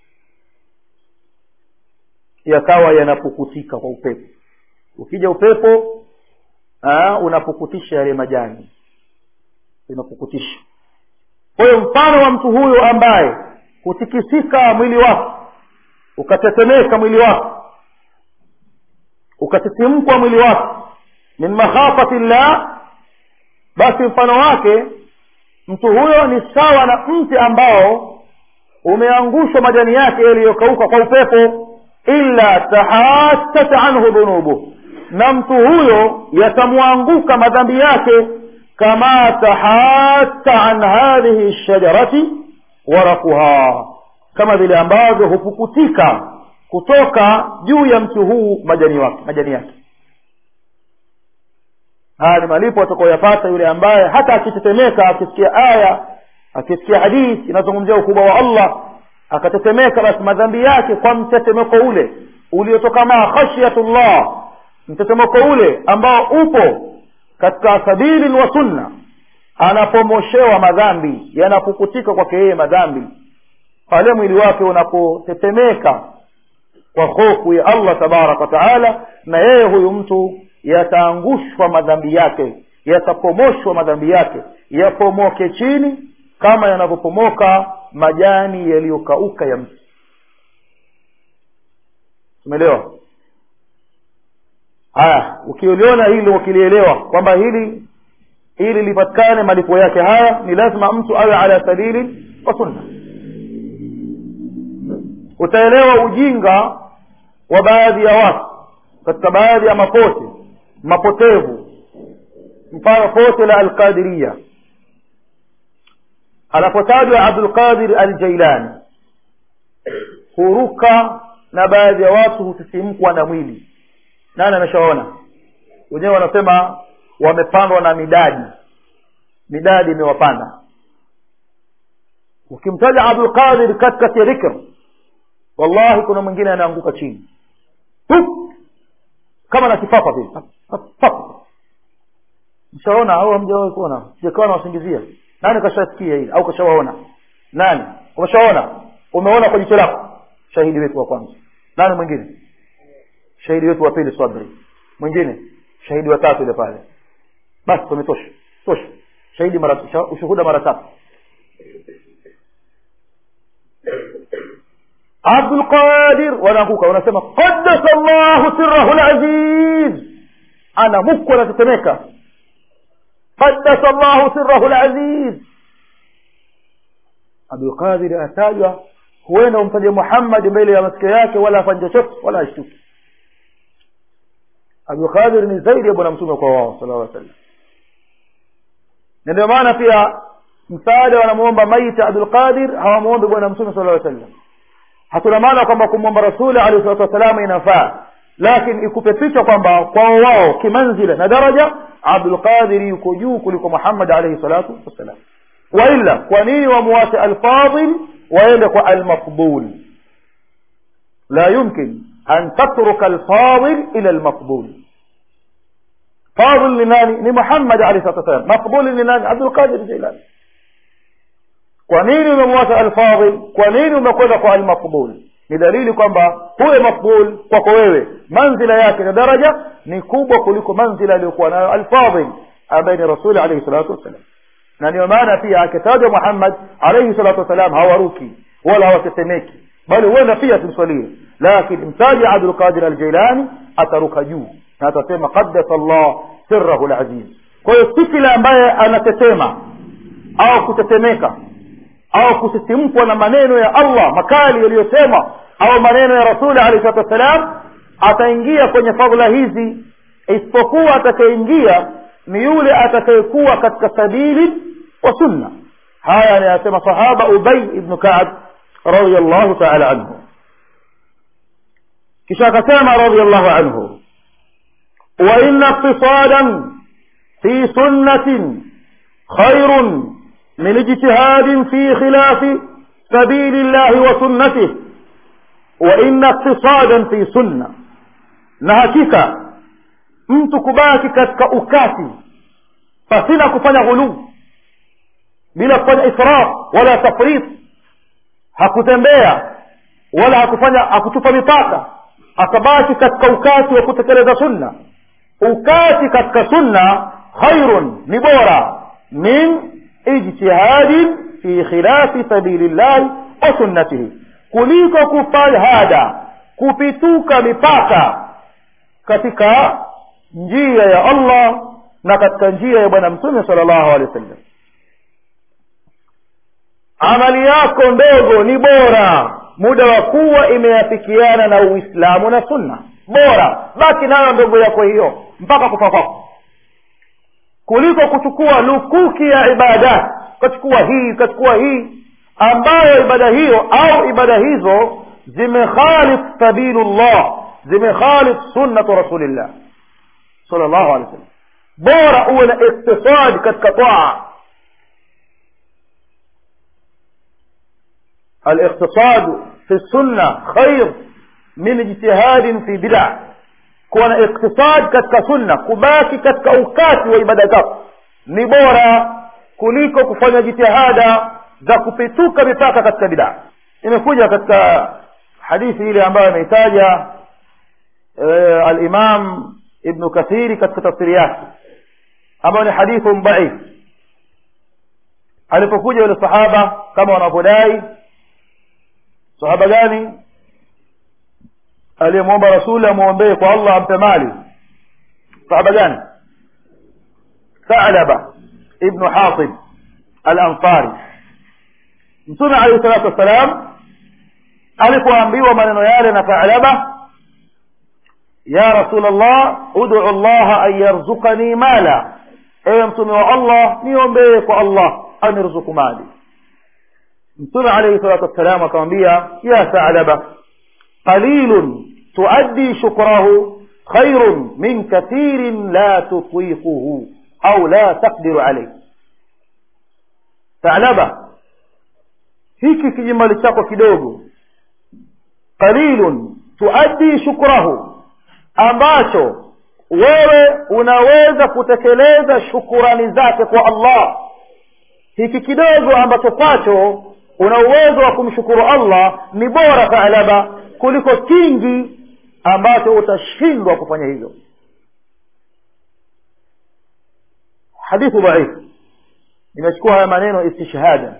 [SPEAKER 1] yakawa yanapukutika kwa upepo ukija upepo aa, unapukutisha yale majani unapukutisha kwa hiyo mfano wa mtu huyo ambaye hutikisika mwili wake ukatetemeka mwili wake ukatisimkwa mwili wake min makhafati llah basi mfano wake mtu huyo ni sawa na mti ambao umeangushwa majani yake yaliyokauka kwa upepo illa tahasat anhu dhunubu na mtu huyo yatamwanguka madhambi yake kama tahata an hadhihi shajarati warakuha kama vile ambavyo hupukutika kutoka juu ya mti huu majani wake majani yake haya ni malipo atakaoyapata yule ambaye hata akitetemeka akisikia aya akisikia hadithi inazungumzia ukubwa wa allah akatetemeka basi madhambi yake kwa mtetemeko ule uliotokana khashyatullah mtetemeko ule ambao upo katika sabili wa sunna anapomoshewa madhambi yanapukutika kwake yeye madhambi pale mwili wake unapotetemeka kwa hofu ya allah tabaraka wataala na yeye huyu mtu yataangushwa madhambi yake yatapomoshwa madhambi yake yapomoke chini kama yanavyopomoka majani yaliyokauka ya mti umeelewa haya ukiliona hili ukilielewa kwamba hili ili lipatikane malipo yake haya ni lazima mtu awe ala sabili wa sunna utaelewa ujinga wa baadhi ya watu katika baadhi ya mapote mapotevu mfano pote la alqadiria anapotajwa abdulqadir aljailani huruka na baadhi ya watu husisimkwa na mwili nani ameshaona wenyewe wanasema wamepandwa na midadi midadi imewapanda ukimtaja abdulqadir katikati ya dhikr wallahi kuna mwingine anaanguka chini Hup! kama na kifafa vile mshaona au hamjawahi kuona sijakawa nawasingizia nani kashasikia hili au kashawaona nani umeshaona umeona kwa jicho lako shahidi wetu wa kwanza nani mwingine shahidi wetu wa pili sabri mwingine shahidi wa tatu ile pale basi tumetosha tosha shahidi mara ushuhuda mara tatu abdulqadir wanaanguka wanasema qaddasa llahu sirrahu laziz ana muku anatetemeka qaddasa llahu sirrahu laziz abdulqadir atajwa huenda umtaje muhammadi mbele ya masikio yake wala afanye chochote wala ashtuki abdulqadir ni zaidi ya bwana mtume kwa wao sala llaw sallam na ndio maana pia msaada wanamuomba maiti abdulqadir hawamuombi bwana mtume sala llaw sallam hatuna maana kwamba kumwomba rasuli alehi salatu wassalam inafaa lakini ikupe picha kwamba kwao wao kimanzila na daraja abdulqadiri yuko juu kuliko muhammad alaihi salatu wassalam waila kwa nini wamuwache alfadil waende kwa almaqbul la yumkin an tatruka alfadil ila almaqbul fadil ni nani ni muhammad alaihi salatu wassalam maqbul ni nani abdulqadir jilani kwa nini umemwacha alfadhil kwa nini umekwenda kwa almaqbul ni dalili kwamba huyo maqbul kwako wewe manzila yake na daraja ni kubwa kuliko manzila aliyokuwa nayo alfadhil ambaye ni rasuli alaihi salatu wassalam na ndio maana pia akitajwa muhammad alaihi salatu wassalam hawaruki wala hawatetemeki bali huenda pia tumswalie lakini mtaji abdulqadir aljailani ataruka juu na atasema qaddasa llah sirrahu laziz kwa hiyo si kile ambaye anatetema au kutetemeka au kusisimkwa na maneno ya allah makali yaliyosemwa au maneno ya rasuli alehi salatu wassalam ataingia kwenye fadhila hizi isipokuwa atakayeingia ni yule atakayekuwa katika sabili wa sunna haya anayasema sahaba ubay ibnu kaab radiallahu taala anhu kisha akasema radiallahu anhu وإن اقتصادا في سنة خير من اجتهاد في خلاف سبيل الله وسنته وإن اقتصادا في سنة na hakika mtu kubaki katika ukati pasina kufanya ghuluu bila kufanya israf wala tafrit hakutembea wala hakufanya hakutupa mipaka akabaki katika ukati wa kutekeleza sunna ukati katika sunna khairun ni bora min ijtihadin fi khilafi sabili llahi wa sunnatihi kuliko kufajhada kupituka mipaka katika njia ya allah na katika njia ya bwana mtume sala llahu alehi wa sallam amali yako ndogo ni bora muda wa kuwa imeafikiana na uislamu na sunna bora baki nayo ndogo yako hiyo mpaka kufa kwako kuliko kuchukua lukuki ya ibada ukachukua hii ukachukua hii ambayo ibada hiyo au ibada hizo zimekhalif sabilullah zimekhalif sunnatu rasulillah sal llahu alehi wa sallam bora uwe na iktisadi katika taa الاقتصاد في السنة خير من اجتهاد في بدع kuwa na iktisad katika sunna kubaki katika ukati wa ibada zako ni bora kuliko kufanya jitihada za kupituka mipaka katika bidaa imekuja katika hadithi ile ambayo ameitaja e, alimam ibnu kathiri katika tafsiri yake ambayo ni hadithun dhaif alipokuja yule sahaba kama wanavyodai sahaba gani aliyemwomba rasuli amwombee kwa allah ampe mali sahaba gani thalaba ibnu hatib alansari mtume alaihi salatu wassalam alipoambiwa maneno yale na thalaba ya rasul llah udu llaha an yarzukani mala ewe mtume wa allah niombee kwa allah anirzuku mali mtume alaihi salatu wassalam akamwambia ya thalaba qalilun tuaddi shukrahu khairun min kathirin la tutiquhu au la taqdiru alayh thalaba hiki kijimali chako kidogo qalilun tuaddi shukrahu ambacho wewe unaweza kutekeleza shukurani zake kwa allah hiki kidogo ambacho kwacho una uwezo wa kumshukuru allah ni bora thalaba kuliko kingi ambacho utashindwa kufanya hivyo hadithu dhaif nimechukua haya maneno istishhada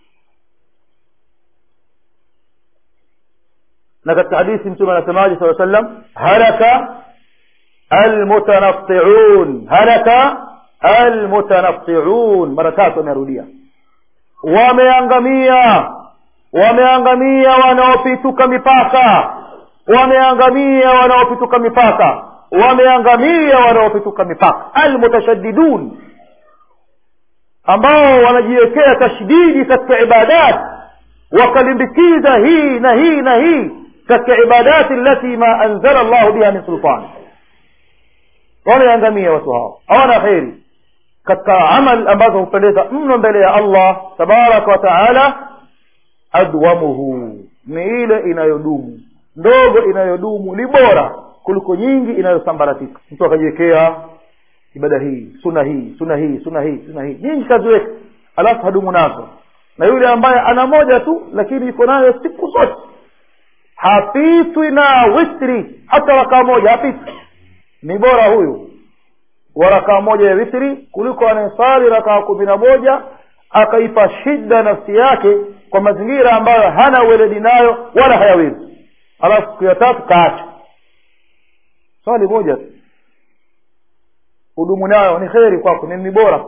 [SPEAKER 1] na katika hadithi mtume anasemaje saa sallam halaka almutanatiun halaka almutanatiun mara tatu amerudia wameangamia wameangamia wanaopituka mipaka wameangamia wanaopituka mipaka wameangamia wanaopituka mipaka almutashaddidun ambao wanajiwekea tashdidi katika ibadat wakalimbikiza hii na hii na hii katika ibadati allati ma anzala llahu biha min sultan wameangamia watu hao hawana kheri katika amal ambazo hupendeza mno mbele ya allah tabaraka wa taala adwamuhu ni ile inayodumu ndogo inayodumu ni bora kuliko nyingi inayosambaratika mtu akajiwekea ibada hii suna hii suna hii suna hii suna hii nyingi kaziweka alafu hadumu nazo na yule ambaye ana moja tu lakini yuko nayo siku zote hapitwi na witri hata rakaa moja hapitwi ni bora huyu wa rakaa moja ya witri kuliko anayesali rakaa kumi na moja akaipa shida nafsi yake kwa mazingira ambayo hana weledi nayo wala hayawezi alafu siku ya tatu kaacha swali moja tu hudumu nayo ni kheri kwako ni ni bora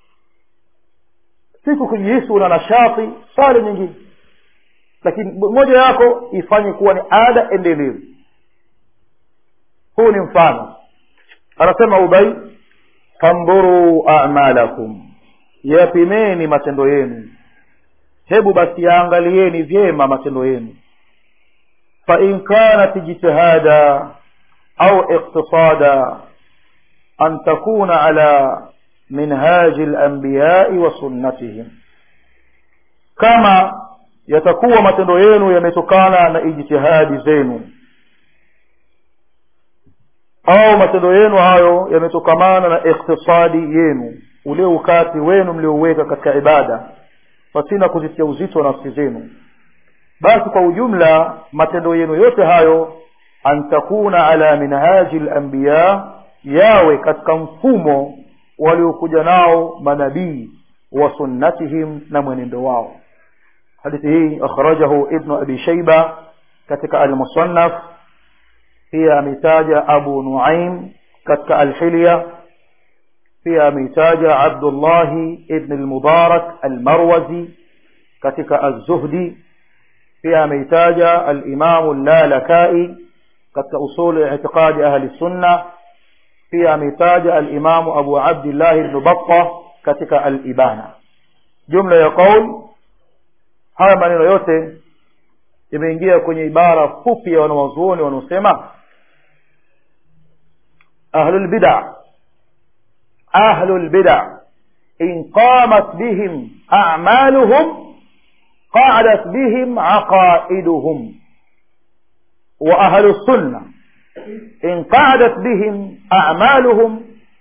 [SPEAKER 1] siku kujihisi una nashati swali nyingine lakini moja yako ifanye kuwa ni ada endelevu huu ni mfano anasema ubai fandhuruu amalakum yapimeni matendo yenu hebu basi yaangalieni vyema matendo yenu fain kanat ijtihada au iktisada an takuna ala minhaji lambiyai wa sunnatihim kama yatakuwa matendo yenu yametokana na ijtihadi zenu au matendo yenu hayo yametokamana na iktisadi yenu ule ukati wenu mliouweka katika ibada pasina kuzitia uzito wa nafsi zenu basi kwa ujumla matendo yenu yote hayo an takuna ala minhaji lambiya yawe katika mfumo waliokuja nao manabii wa sunnatihim na mwenendo wao hadithi hii akhrajahu ibnu abi shaiba katika almusannaf pia ameitaja abu nuaim katika alhilya pia ameitaja abdullahi ibn almubarak almarwazi katika alzuhdi pia ameitaja alimamu llalakai katika usul itiqadi ahli sunna pia ameitaja alimamu abu abdillahi ibnu batta katika alibana jumla ya qaul haya maneno yote imeingia kwenye ibara fupi ya wanawazuoni wanaosema ahlulbida ahlulbida in qamat bihim amaluhum qadat bihim aqaiduhum wa ahlu sunna in qadat bihim amaluhum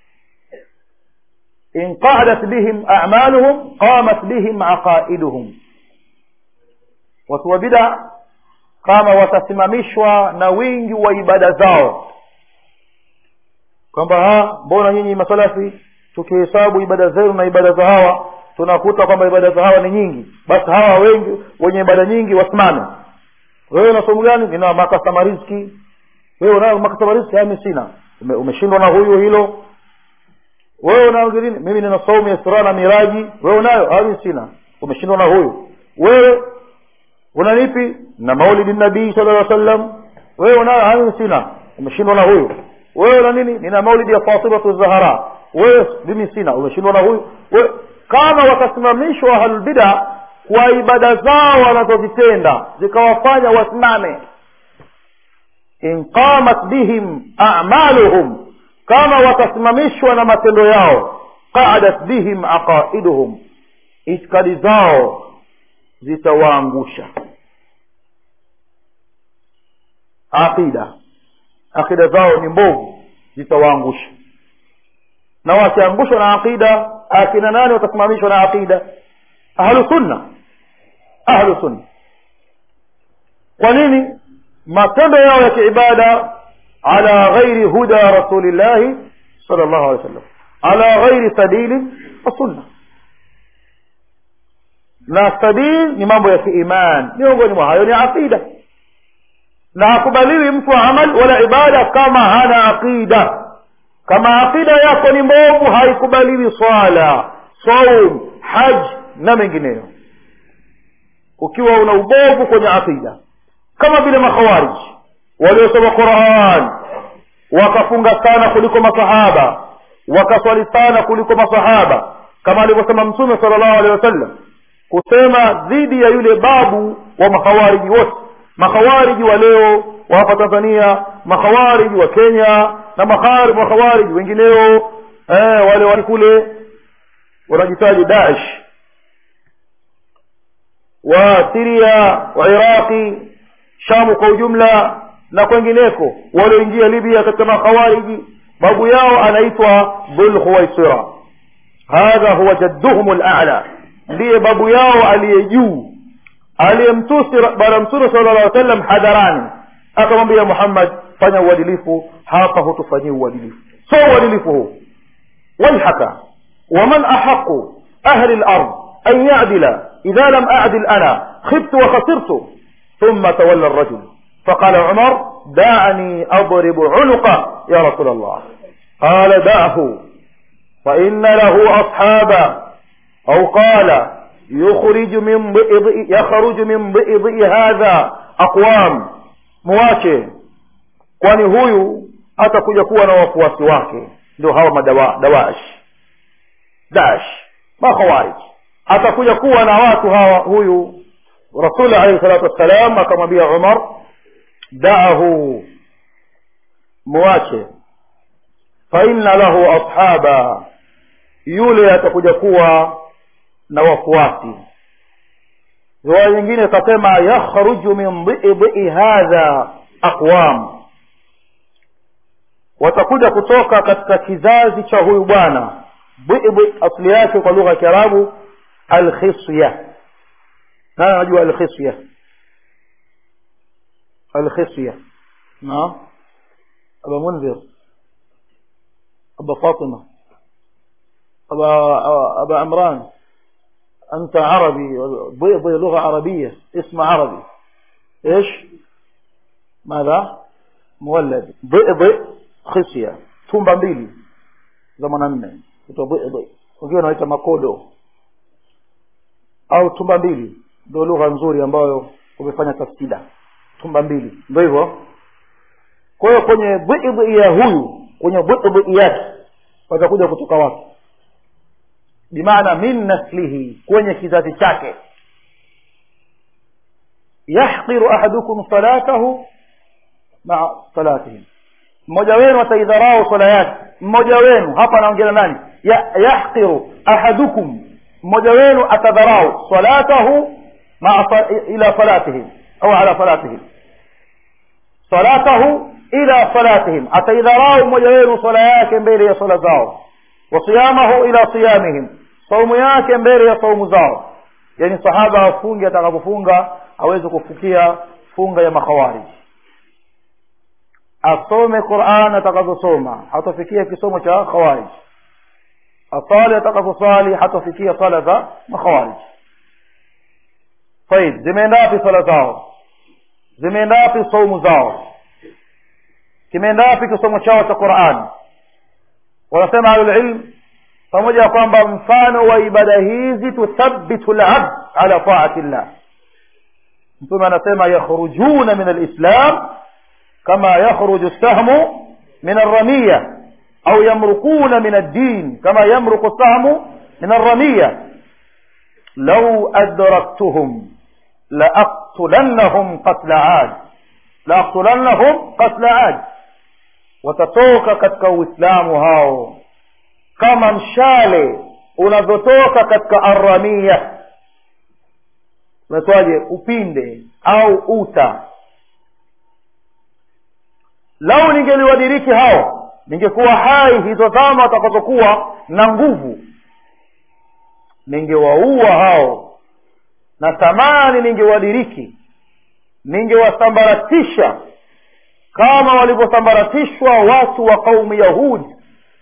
[SPEAKER 1] in qadat bihim amaluhum qamat bihim aqaiduhum watu wa bida kama watasimamishwa na wingi wa ibada zao kwamba ha mbona nyinyi masalafi tukihesabu ibada zenu na ibada za hawa tunakuta kwamba ibada za hawa ni nyingi basi hawa wengi wenye ibada nyingi wasimame wewe una somo gani nina makasama riziki wewe unayo makasama riziki ami sina Ume, umeshindwa na huyu hilo wewe una nini mimi nina saumu ya sura na miraji wewe unayo ami sina umeshindwa na huyu wewe una nipi na maulidi nabii sallallahu alaihi wasallam wewe unayo ami sina umeshindwa na huyu wewe una nini nina maulidi ya fatimatu zahara wewe mimi sina umeshindwa na huyu wewe kama watasimamishwa ahlulbida kwa ibada zao wanazozitenda zikawafanya wasimame in qamat bihim a'maluhum kama watasimamishwa na matendo yao qadat bihim aqaiduhum itikadi zao zitawaangusha aqida aqida zao ni mbovu zitawaangusha na wakiangushwa na aqida akina nani watasimamishwa na aqida ahlu sunna ahlu sunna kwa nini matendo yao ya kiibada ala ghairi huda rasulillahi sallallahu alaihi wasallam ala ghairi sabili wa sunna na sabil ni mambo ya kiiman miongoni mwa hayo ni aqida na hakubaliwi mtu wa amal wala ibada kama hana aqida kama aqida yako ni mbovu haikubaliwi swala saum haj na mengineyo ukiwa una ubovu kwenye aqida kama vile makhawarij waliosoma quran wakafunga sana kuliko masahaba wakaswali sana kuliko masahaba kama alivyosema mtume sala llahu alehi wasallam kusema dhidi ya yule babu wa makhawariji wote makhawariji wa leo wa hapa tanzania makhawariji wa kenya na makhawariji wengineo eh, wale wali kule wanajitaji daesh wa siria wa iraqi shamu kwa ujumla na kwengineko walioingia libya katika makhawariji babu yao anaitwa dhulkhuwaisira hadha huwa jadduhum lala ndiye babu yao aliye juu aliyemtusi bwana mtume sala llah alih sallam hadharani akamwambia muhammad fanya uadilifu hapa hutufanyii uadilifu so uadilifu huu waihaka waman ahaqu ahli lard an yadila idha lam adil ana khibtu wa khasirtu ثم تولى الرجل فقال عمر دعني أضرب عنقه يا رسول الله قال دعه فإن له أصحابا أو قال يخرج من بئض يخرج من بئض هذا أقوام مواche kwani huyu atakuja kuwa na wafuasi wake ndio hawa madawa dawash dash makhawarij atakuja kuwa na watu hawa huyu rasul alayhi salatu wassalam akamwambia umar daahu muache faina lahu ashaba yule atakuja kuwa na wafuasi riwaya nyingine ikasema yakhruju min dhidhi hadha aqwam watakuja kutoka katika kizazi cha huyu bwana dhidhi asli yake kwa lugha ya kiarabu alkhisya nani anajua alkhisya alkhisya naam aba munzir aba fatima aba aba amran أنت عربي ضئ لغة عربية اسم عربي إيش ماذا مولد ضئ ضئ خصية tumba mbili za mwanamme ito wengine wanaita makodo au tumba mbili ndio lugha nzuri ambayo umefanya tafsida tumba mbili ndio hivyo kwa hiyo kwenye dhidhi ya huyu kwenye dhidhi yake watakuja kutoka wapi bimaana min naslihi kwenye kizazi chake yahqiru ahadukum salatahu maa salatihim mmoja wenu ataidharau swala yake mmoja wenu hapa anaongea nani ya, yahqiru ahadukum mmoja wenu atadharau salatahu maa ila salatihim au ala salatihim salatahu ila salatihim ataidharau mmoja wenu swala yake mbele ya swala zao wasiyamahu ila siyamihim saumu yake mbele ya saumu zao yani sahaba afunge atakapofunga aweze kufukia funga ya makhawariji asome quran atakazosoma hatafikia kisomo cha khawarij asali atakazosali hatafikia sala za makhawarij طيب zimeenda wapi sala zao zimeenda wapi saumu zao kimeenda wapi kisomo chao cha quran wanasema ahlulilm pamoja na kwamba mfano wa ibada hizi tuthabitu labd ala taati llah mtume anasema yakhrujuna min alislam kama yakhruju sahmu min alramiya au yamrukuna min addin kama yamruku sahmu min alramiya lau adraktuhum laaqtulannahum qatla ad laaqtulannahum qatla ad watatoka katika uislamu hao kama mshale unavyotoka katika arramia unatoaje upinde au uta lau ningeliwadiriki hao ningekuwa hai hizo zama watakazokuwa na nguvu ningewaua hao na thamani ningewadiriki ningewasambaratisha kama walivyosambaratishwa watu wa kaumu yahudi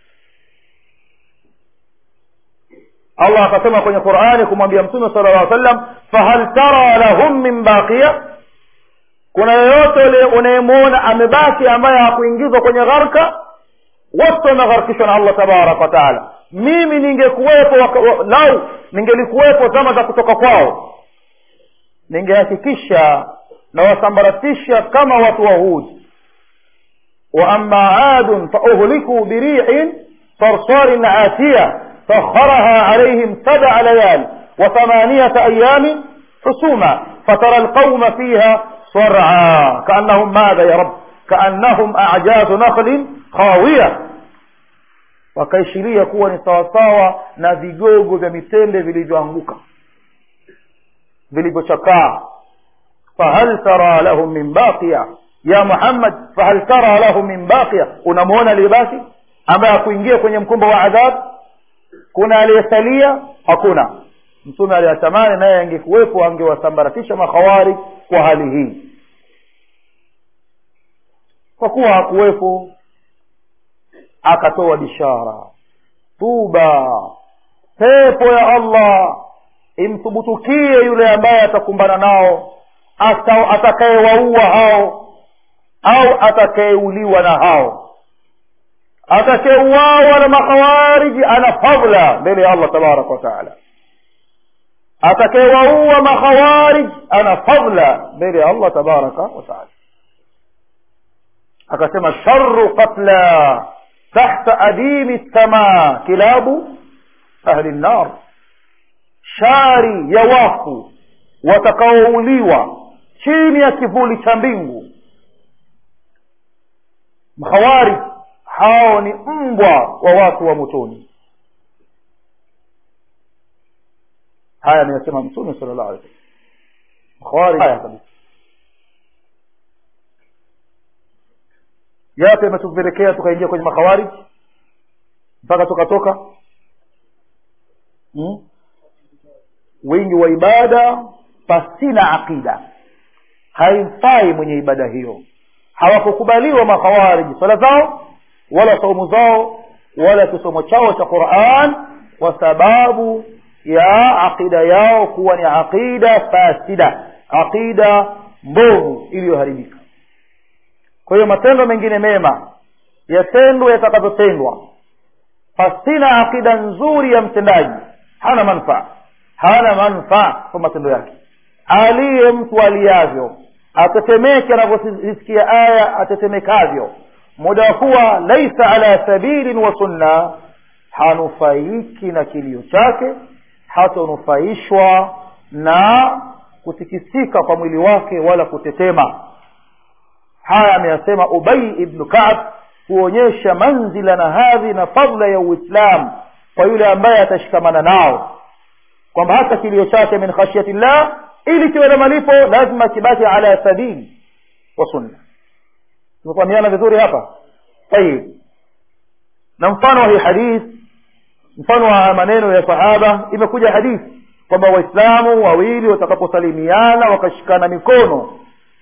[SPEAKER 1] allah akasema kwenye qurani kumwambia mtume sala llah sallam fahal tara lahum min baqiya kuna yoyote unayemwona amebaki ambaye hakuingizwa kwenye gharka wote wamegharkishwa na allah tabaraka wataala mimi ningekuwepo lau ningelikuwepo zama za kutoka kwao ningehakikisha na wasambaratisha kama watu wa hudi واما عاد فاهلكوا بريح صرصار عاتيه سخرها عليهم سبع ليال وثمانيه ايام حسوما فترى القوم فيها صرعا كانهم ماذا يا رب كانهم اعجاز نخل خاويه wakaishiria kuwa ni sawasawa na vigogo vya mitende vilivyoanguka vilivyochakaa fahal tara lahum min baqiya ya muhammad fahal tara lahum min baqiya unamwona aliyebaki ambaye akuingia kwenye mkumba wa adhab kuna aliyesalia hakuna mtume aliyatamani naye angekuwepo angewasambaratisha makhawari kwa hali hii kwa kuwa hakuwepo akatoa bishara tuba pepo ya allah imthubutukie yule ambaye atakumbana nao atakayewaua hao au atakayeuliwa na hao atakayeuawa na makhawariji ana fadla mbele ya allah tabaraka wataala atakayewaua makhawarij ana fadla mbele ya allah tabaraka wataala akasema sharu qatla tahta adimi lsamaa kilabu ahli nnar shari ya wafu watakaouliwa chini ya kivuli cha mbingu mkhawari hao ni mbwa wa watu wa motoni haya ameyasema mtume sala llahu alih wasallam haya kabisa yapi ametupelekea tukaingia kwenye makhawarij mpaka tukatoka hmm? wingi wa ibada pasina aqida haimfai mwenye ibada hiyo hawakukubaliwa makhawariji swala zao wala saumu zao wala kisomo chao cha quran kwa sababu ya aqida yao kuwa ni aqida fasida aqida mbovu iliyoharibika kwa hiyo matendo mengine mema yatendwe yatakavyotendwa pasina aqida nzuri ya mtendaji hana manfaa hana manfaa kwa matendo yake aliye mtu aliyavyo atetemeke anavyosikia aya atetemekavyo muda wa kuwa laisa ala sabilin wa sunna hanufaiki na kilio chake hatanufaishwa na kutikisika kwa mwili wake wala kutetema haya ameyasema ubai ibnu kab kuonyesha manzila na hadhi na fadla ya uislam kwa yule ambaye atashikamana nao kwamba hata kilio chake min khashyati llah ili kiwe na malipo lazima kibaki ala sabili wa sunna tumefahamiana vizuri hapa tayib na mfano wa hii hadith mfano wa maneno ya sahaba imekuja hadithi kwamba waislamu wawili watakaposalimiana wakashikana mikono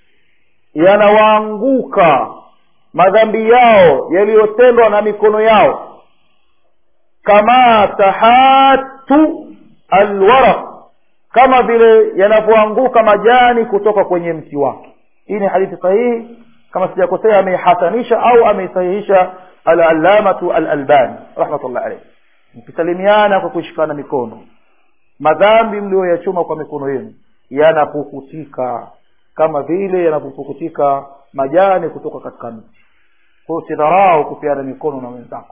[SPEAKER 1] yanawaanguka madhambi yao yaliyotendwa na mikono yao kama tahatu alwaraq kama vile yanavyoanguka majani kutoka kwenye mti wake hii ni hadithi sahihi kama sijakosea ameihasanisha au ameisahihisha alallamatu alalbani rahmatullah alayhi mkisalimiana kwa kushikana mikono madhambi mliyoyachuma kwa mikono yenu yanapukutika kama vile yanapopukutika majani kutoka katika mti kwa hiyo usidharau kupeana mikono na wenzako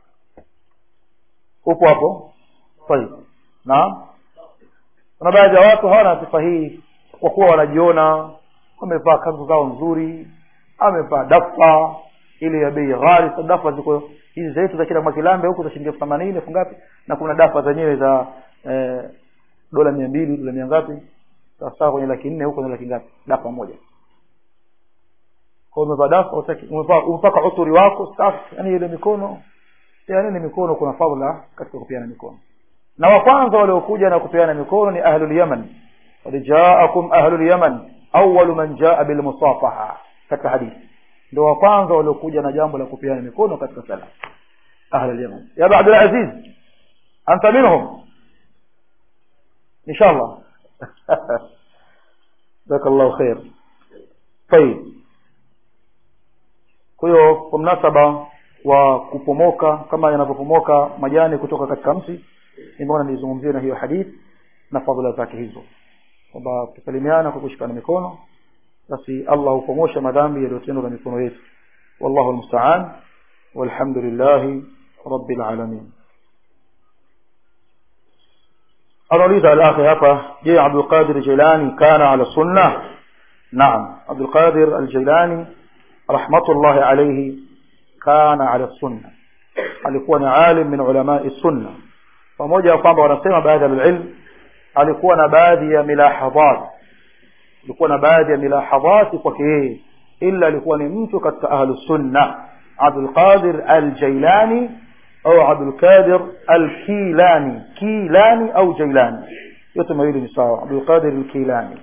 [SPEAKER 1] upo hapo sahihi naam kuna baadhi ya watu hawana sifa hii kwa kuwa wanajiona wamevaa kanzu zao nzuri amevaa dafa ile ya bei ghali so dafa ziko hizi zetu za kila mwakilambe huku za shilingi elfu themanini elfu ngapi na kuna dafa zenyewe za eh, dola mia mbili dola mia ngapi sawasawa kwenye laki nne huko ni laki ngapi dafa moja kwa umevaa dafa umepaka uturi wako safi yani ile mikono yani ni mikono kuna fadhila katika kupeana mikono na wa kwanza waliokuja na kupeana mikono ni ahlul yaman qad jaakum ahlul yaman awwalu man jaa bil musafaha katika hadithi ndio wa kwanza waliokuja na jambo la kupeana mikono katika sala ahlul yaman ya abdul aziz anta minhum inshallah jazakallahu khair طيب kwa hiyo kwa mnasaba wa kupomoka kama yanavyopomoka majani kutoka katika mti nimeona nizungumzie na hiyo hadith na fadhila zake hizo kwamba tusalimiana kwa kushikana mikono basi allah hupomosha madhambi yaliyotendwa na mikono yetu wallahu almustaan walhamdulillahi rabbil alamin anauliza alakhi hapa je abdulqadir jilani kana ala sunna naam abdulqadir aljailani rahmatullahi alayhi kana ala sunna alikuwa ni alim min ulamai sunna pamoja na kwamba wanasema baadhi ya ilm alikuwa na baadhi ya milahadhat alikuwa na baadhi ya milahadhati kwake yeye ila alikuwa ni mtu katika ahlu sunna abdul qadir al jailani au abdul qadir al kilani kilani au jailani yote mawili ni sawa abdul qadir al kilani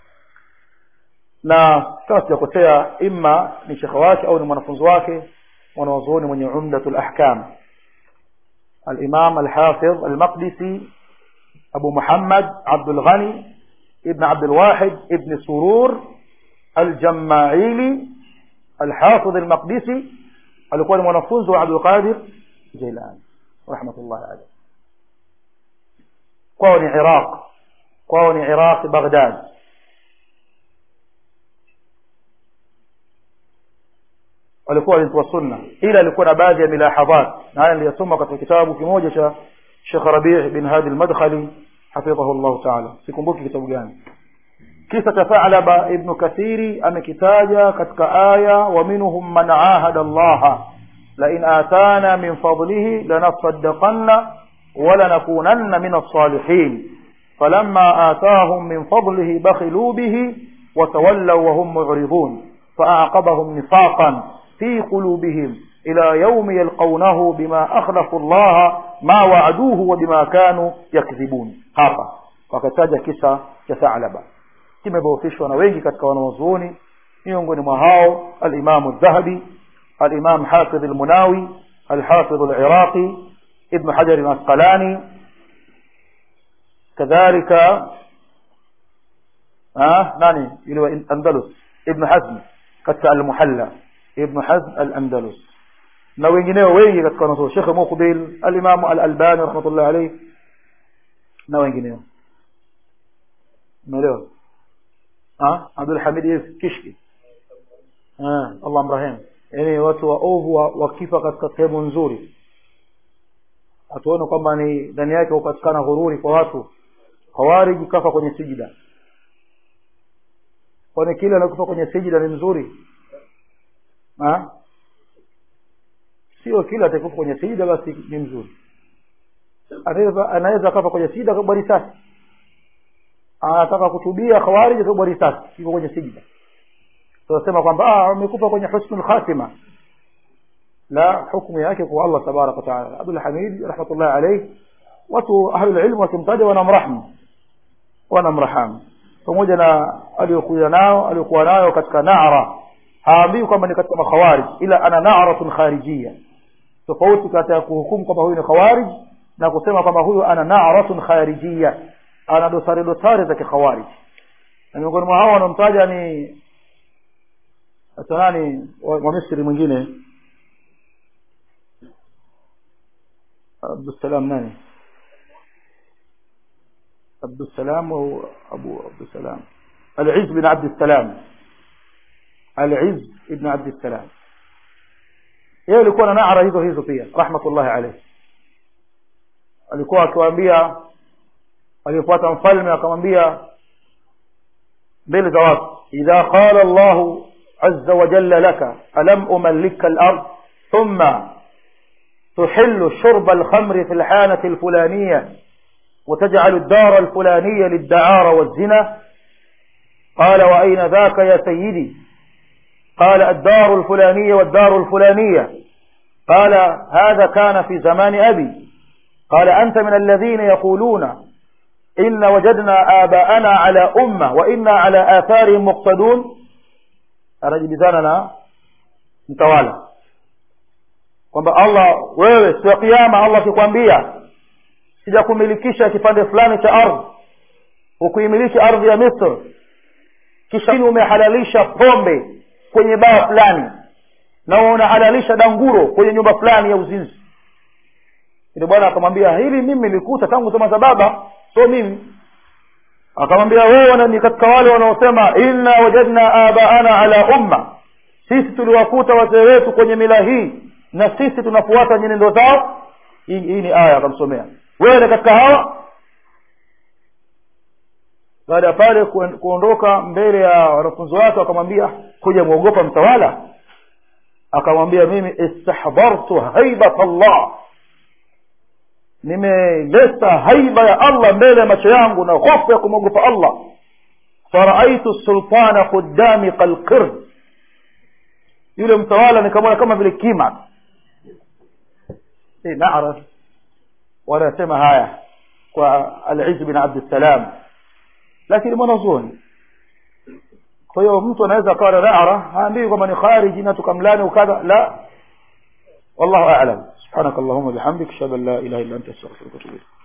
[SPEAKER 1] na kama sijakosea imma ni shekhe wake au ni mwanafunzi wake mwanawazuoni mwenye umdatul ahkam الإمام الحافظ المقدسي أبو محمد عبد الغني ابن عبد الواحد ابن سرور الجماعيلي الحافظ المقدسي alikuwa ni mwanafunzi wa abdulqadir jilani rahmatullahi alaih kwao ni iraq kwao ni iraq baghdad walikuwa ni wa sunna ila alikuwa na baadhi ya milahadhat na haya niliyasoma katika kitabu kimoja cha Sheikh Rabi' bin Hadi al-Madkhali hafidhahu Allah ta'ala sikumbuki kitabu gani kisa cha Tha'laba ibn Kathiri amekitaja katika aya wa minhum man ahada Allah lain atana min fadlihi lanasaddaqanna walanakunanna min alsalihin فلما آتاهم من فضله بخلوا به وتولوا وهم معرضون فأعقبهم نفاقا في قلوبهم إلى يوم يلقونه بما أخلفوا الله ما وعدوه وبما كانوا يكذبون hapa wakataja kisa cha Thalaba kimedhoofishwa na wengi katika wanawazuoni miongoni mwa hao al-Imam al-Dhahabi al-Imam Hafidh al-Munawi al-Hafidh al-Iraqi Ibn Hajar al-Asqalani كذلك آه ناني يلو الأندلس ابن حزم katika al-Muhalla Ibn Hazm al-Andalus na wengineo wengi katika wanazuoni Sheikh Muqbil al-Imam al-Albani rahmatullah alayhi na wengineo umeelewa ah Abdul Hamid Kishki ah Allah mrehemu yani watu waovu wakifa katika sehemu nzuri atuone kwamba ni ndani yake hupatikana ghururi kwa watu Khawarij kafa kwenye sijida kwani kile anakufa kwenye sijida ni mzuri ha? sio kila atakufa kwenye sijida basi ni mzuri anaweza anaweza kafa kwenye sijida kwa risasi anataka kutubia khawarij kwa risasi iko kwenye sijida tunasema kwamba ah amekufa kwenye husnul khatima la hukumu yake kwa Allah tabarak wa taala Abdul Hamid rahmatullah alayhi watu ahlul ilm wakimtaja wanamrahmu wanamrahamu pamoja na aliyokuja nao aliyokuwa nayo katika na'ra haambii kwamba ni katika makhawarij ila ana na'ratun kharijiyya tofauti kati ya kuhukumu kwamba huyu ni khawarij na kusema kwamba huyu ana na'ratun kharijiyya ana dosari dosari za kikhawarij na miongoni mwa hao wanaomtaja ni hata nani wa Misri mwingine Abdussalam nani عبد السلام وهو أبو عبد السلام العز بن عبد السلام العز بن عبد السلام yeye alikuwa na naara hizo hizo pia rahmatullahi alayhi alikuwa akiwaambia alifuata mfalme akamwambia mbele za watu idha qala Allah azza wa jalla laka alam umallika al-ard thumma tuhillu shurba al-khamr fi al-hanati al-fulaniyah وتجعل الدار الفلانية للدعارة والزنا قال وأين ذاك يا سيدي قال الدار الفلانية والدار الفلانية قال هذا كان في زمان أبي قال أنت من الذين يقولون إن وجدنا آباءنا على أمة وإنا على آثارهم مقتدون أرجي بذاننا متوالى kwamba Allah wewe siku ya kiyama Allah akikwambia sijakumilikisha kipande fulani cha ardhi ukuimiliki ardhi ya Misri kisha umehalalisha pombe kwenye baa fulani na unahalalisha danguro kwenye nyumba fulani ya uzinzi ile bwana akamwambia hili mimi nilikuta tangu zama za baba sio mimi akamwambia wewe ni katika wale wanaosema inna wajadna abaana ala umma sisi tuliwakuta wazee wetu kwenye mila hii na sisi tunafuata nyenendo zao hii, hii ni aya akamsomea wewe katika hawa baada ya pale kuondoka mbele ya wanafunzi wake akamwambia kuja muogopa mtawala akamwambia mimi istahdhartu haibat Allah nimeleta haiba ya Allah mbele ya macho yangu na hofu ya kumwogopa Allah faraaitu sultana qudami qalqir yule mtawala nikamwona kama vile kima eh naaraf wanasema haya kwa al-Izz bin Abd salam lakini mwanazuoni kwa hiyo mtu anaweza akawa na naara haambii kwamba ni khariji na tukamlani ukadha la wallahu a'lam subhanak allahumma bihamdik ashhadu an la ilaha illa anta astaghfiruka wa atubu ilayk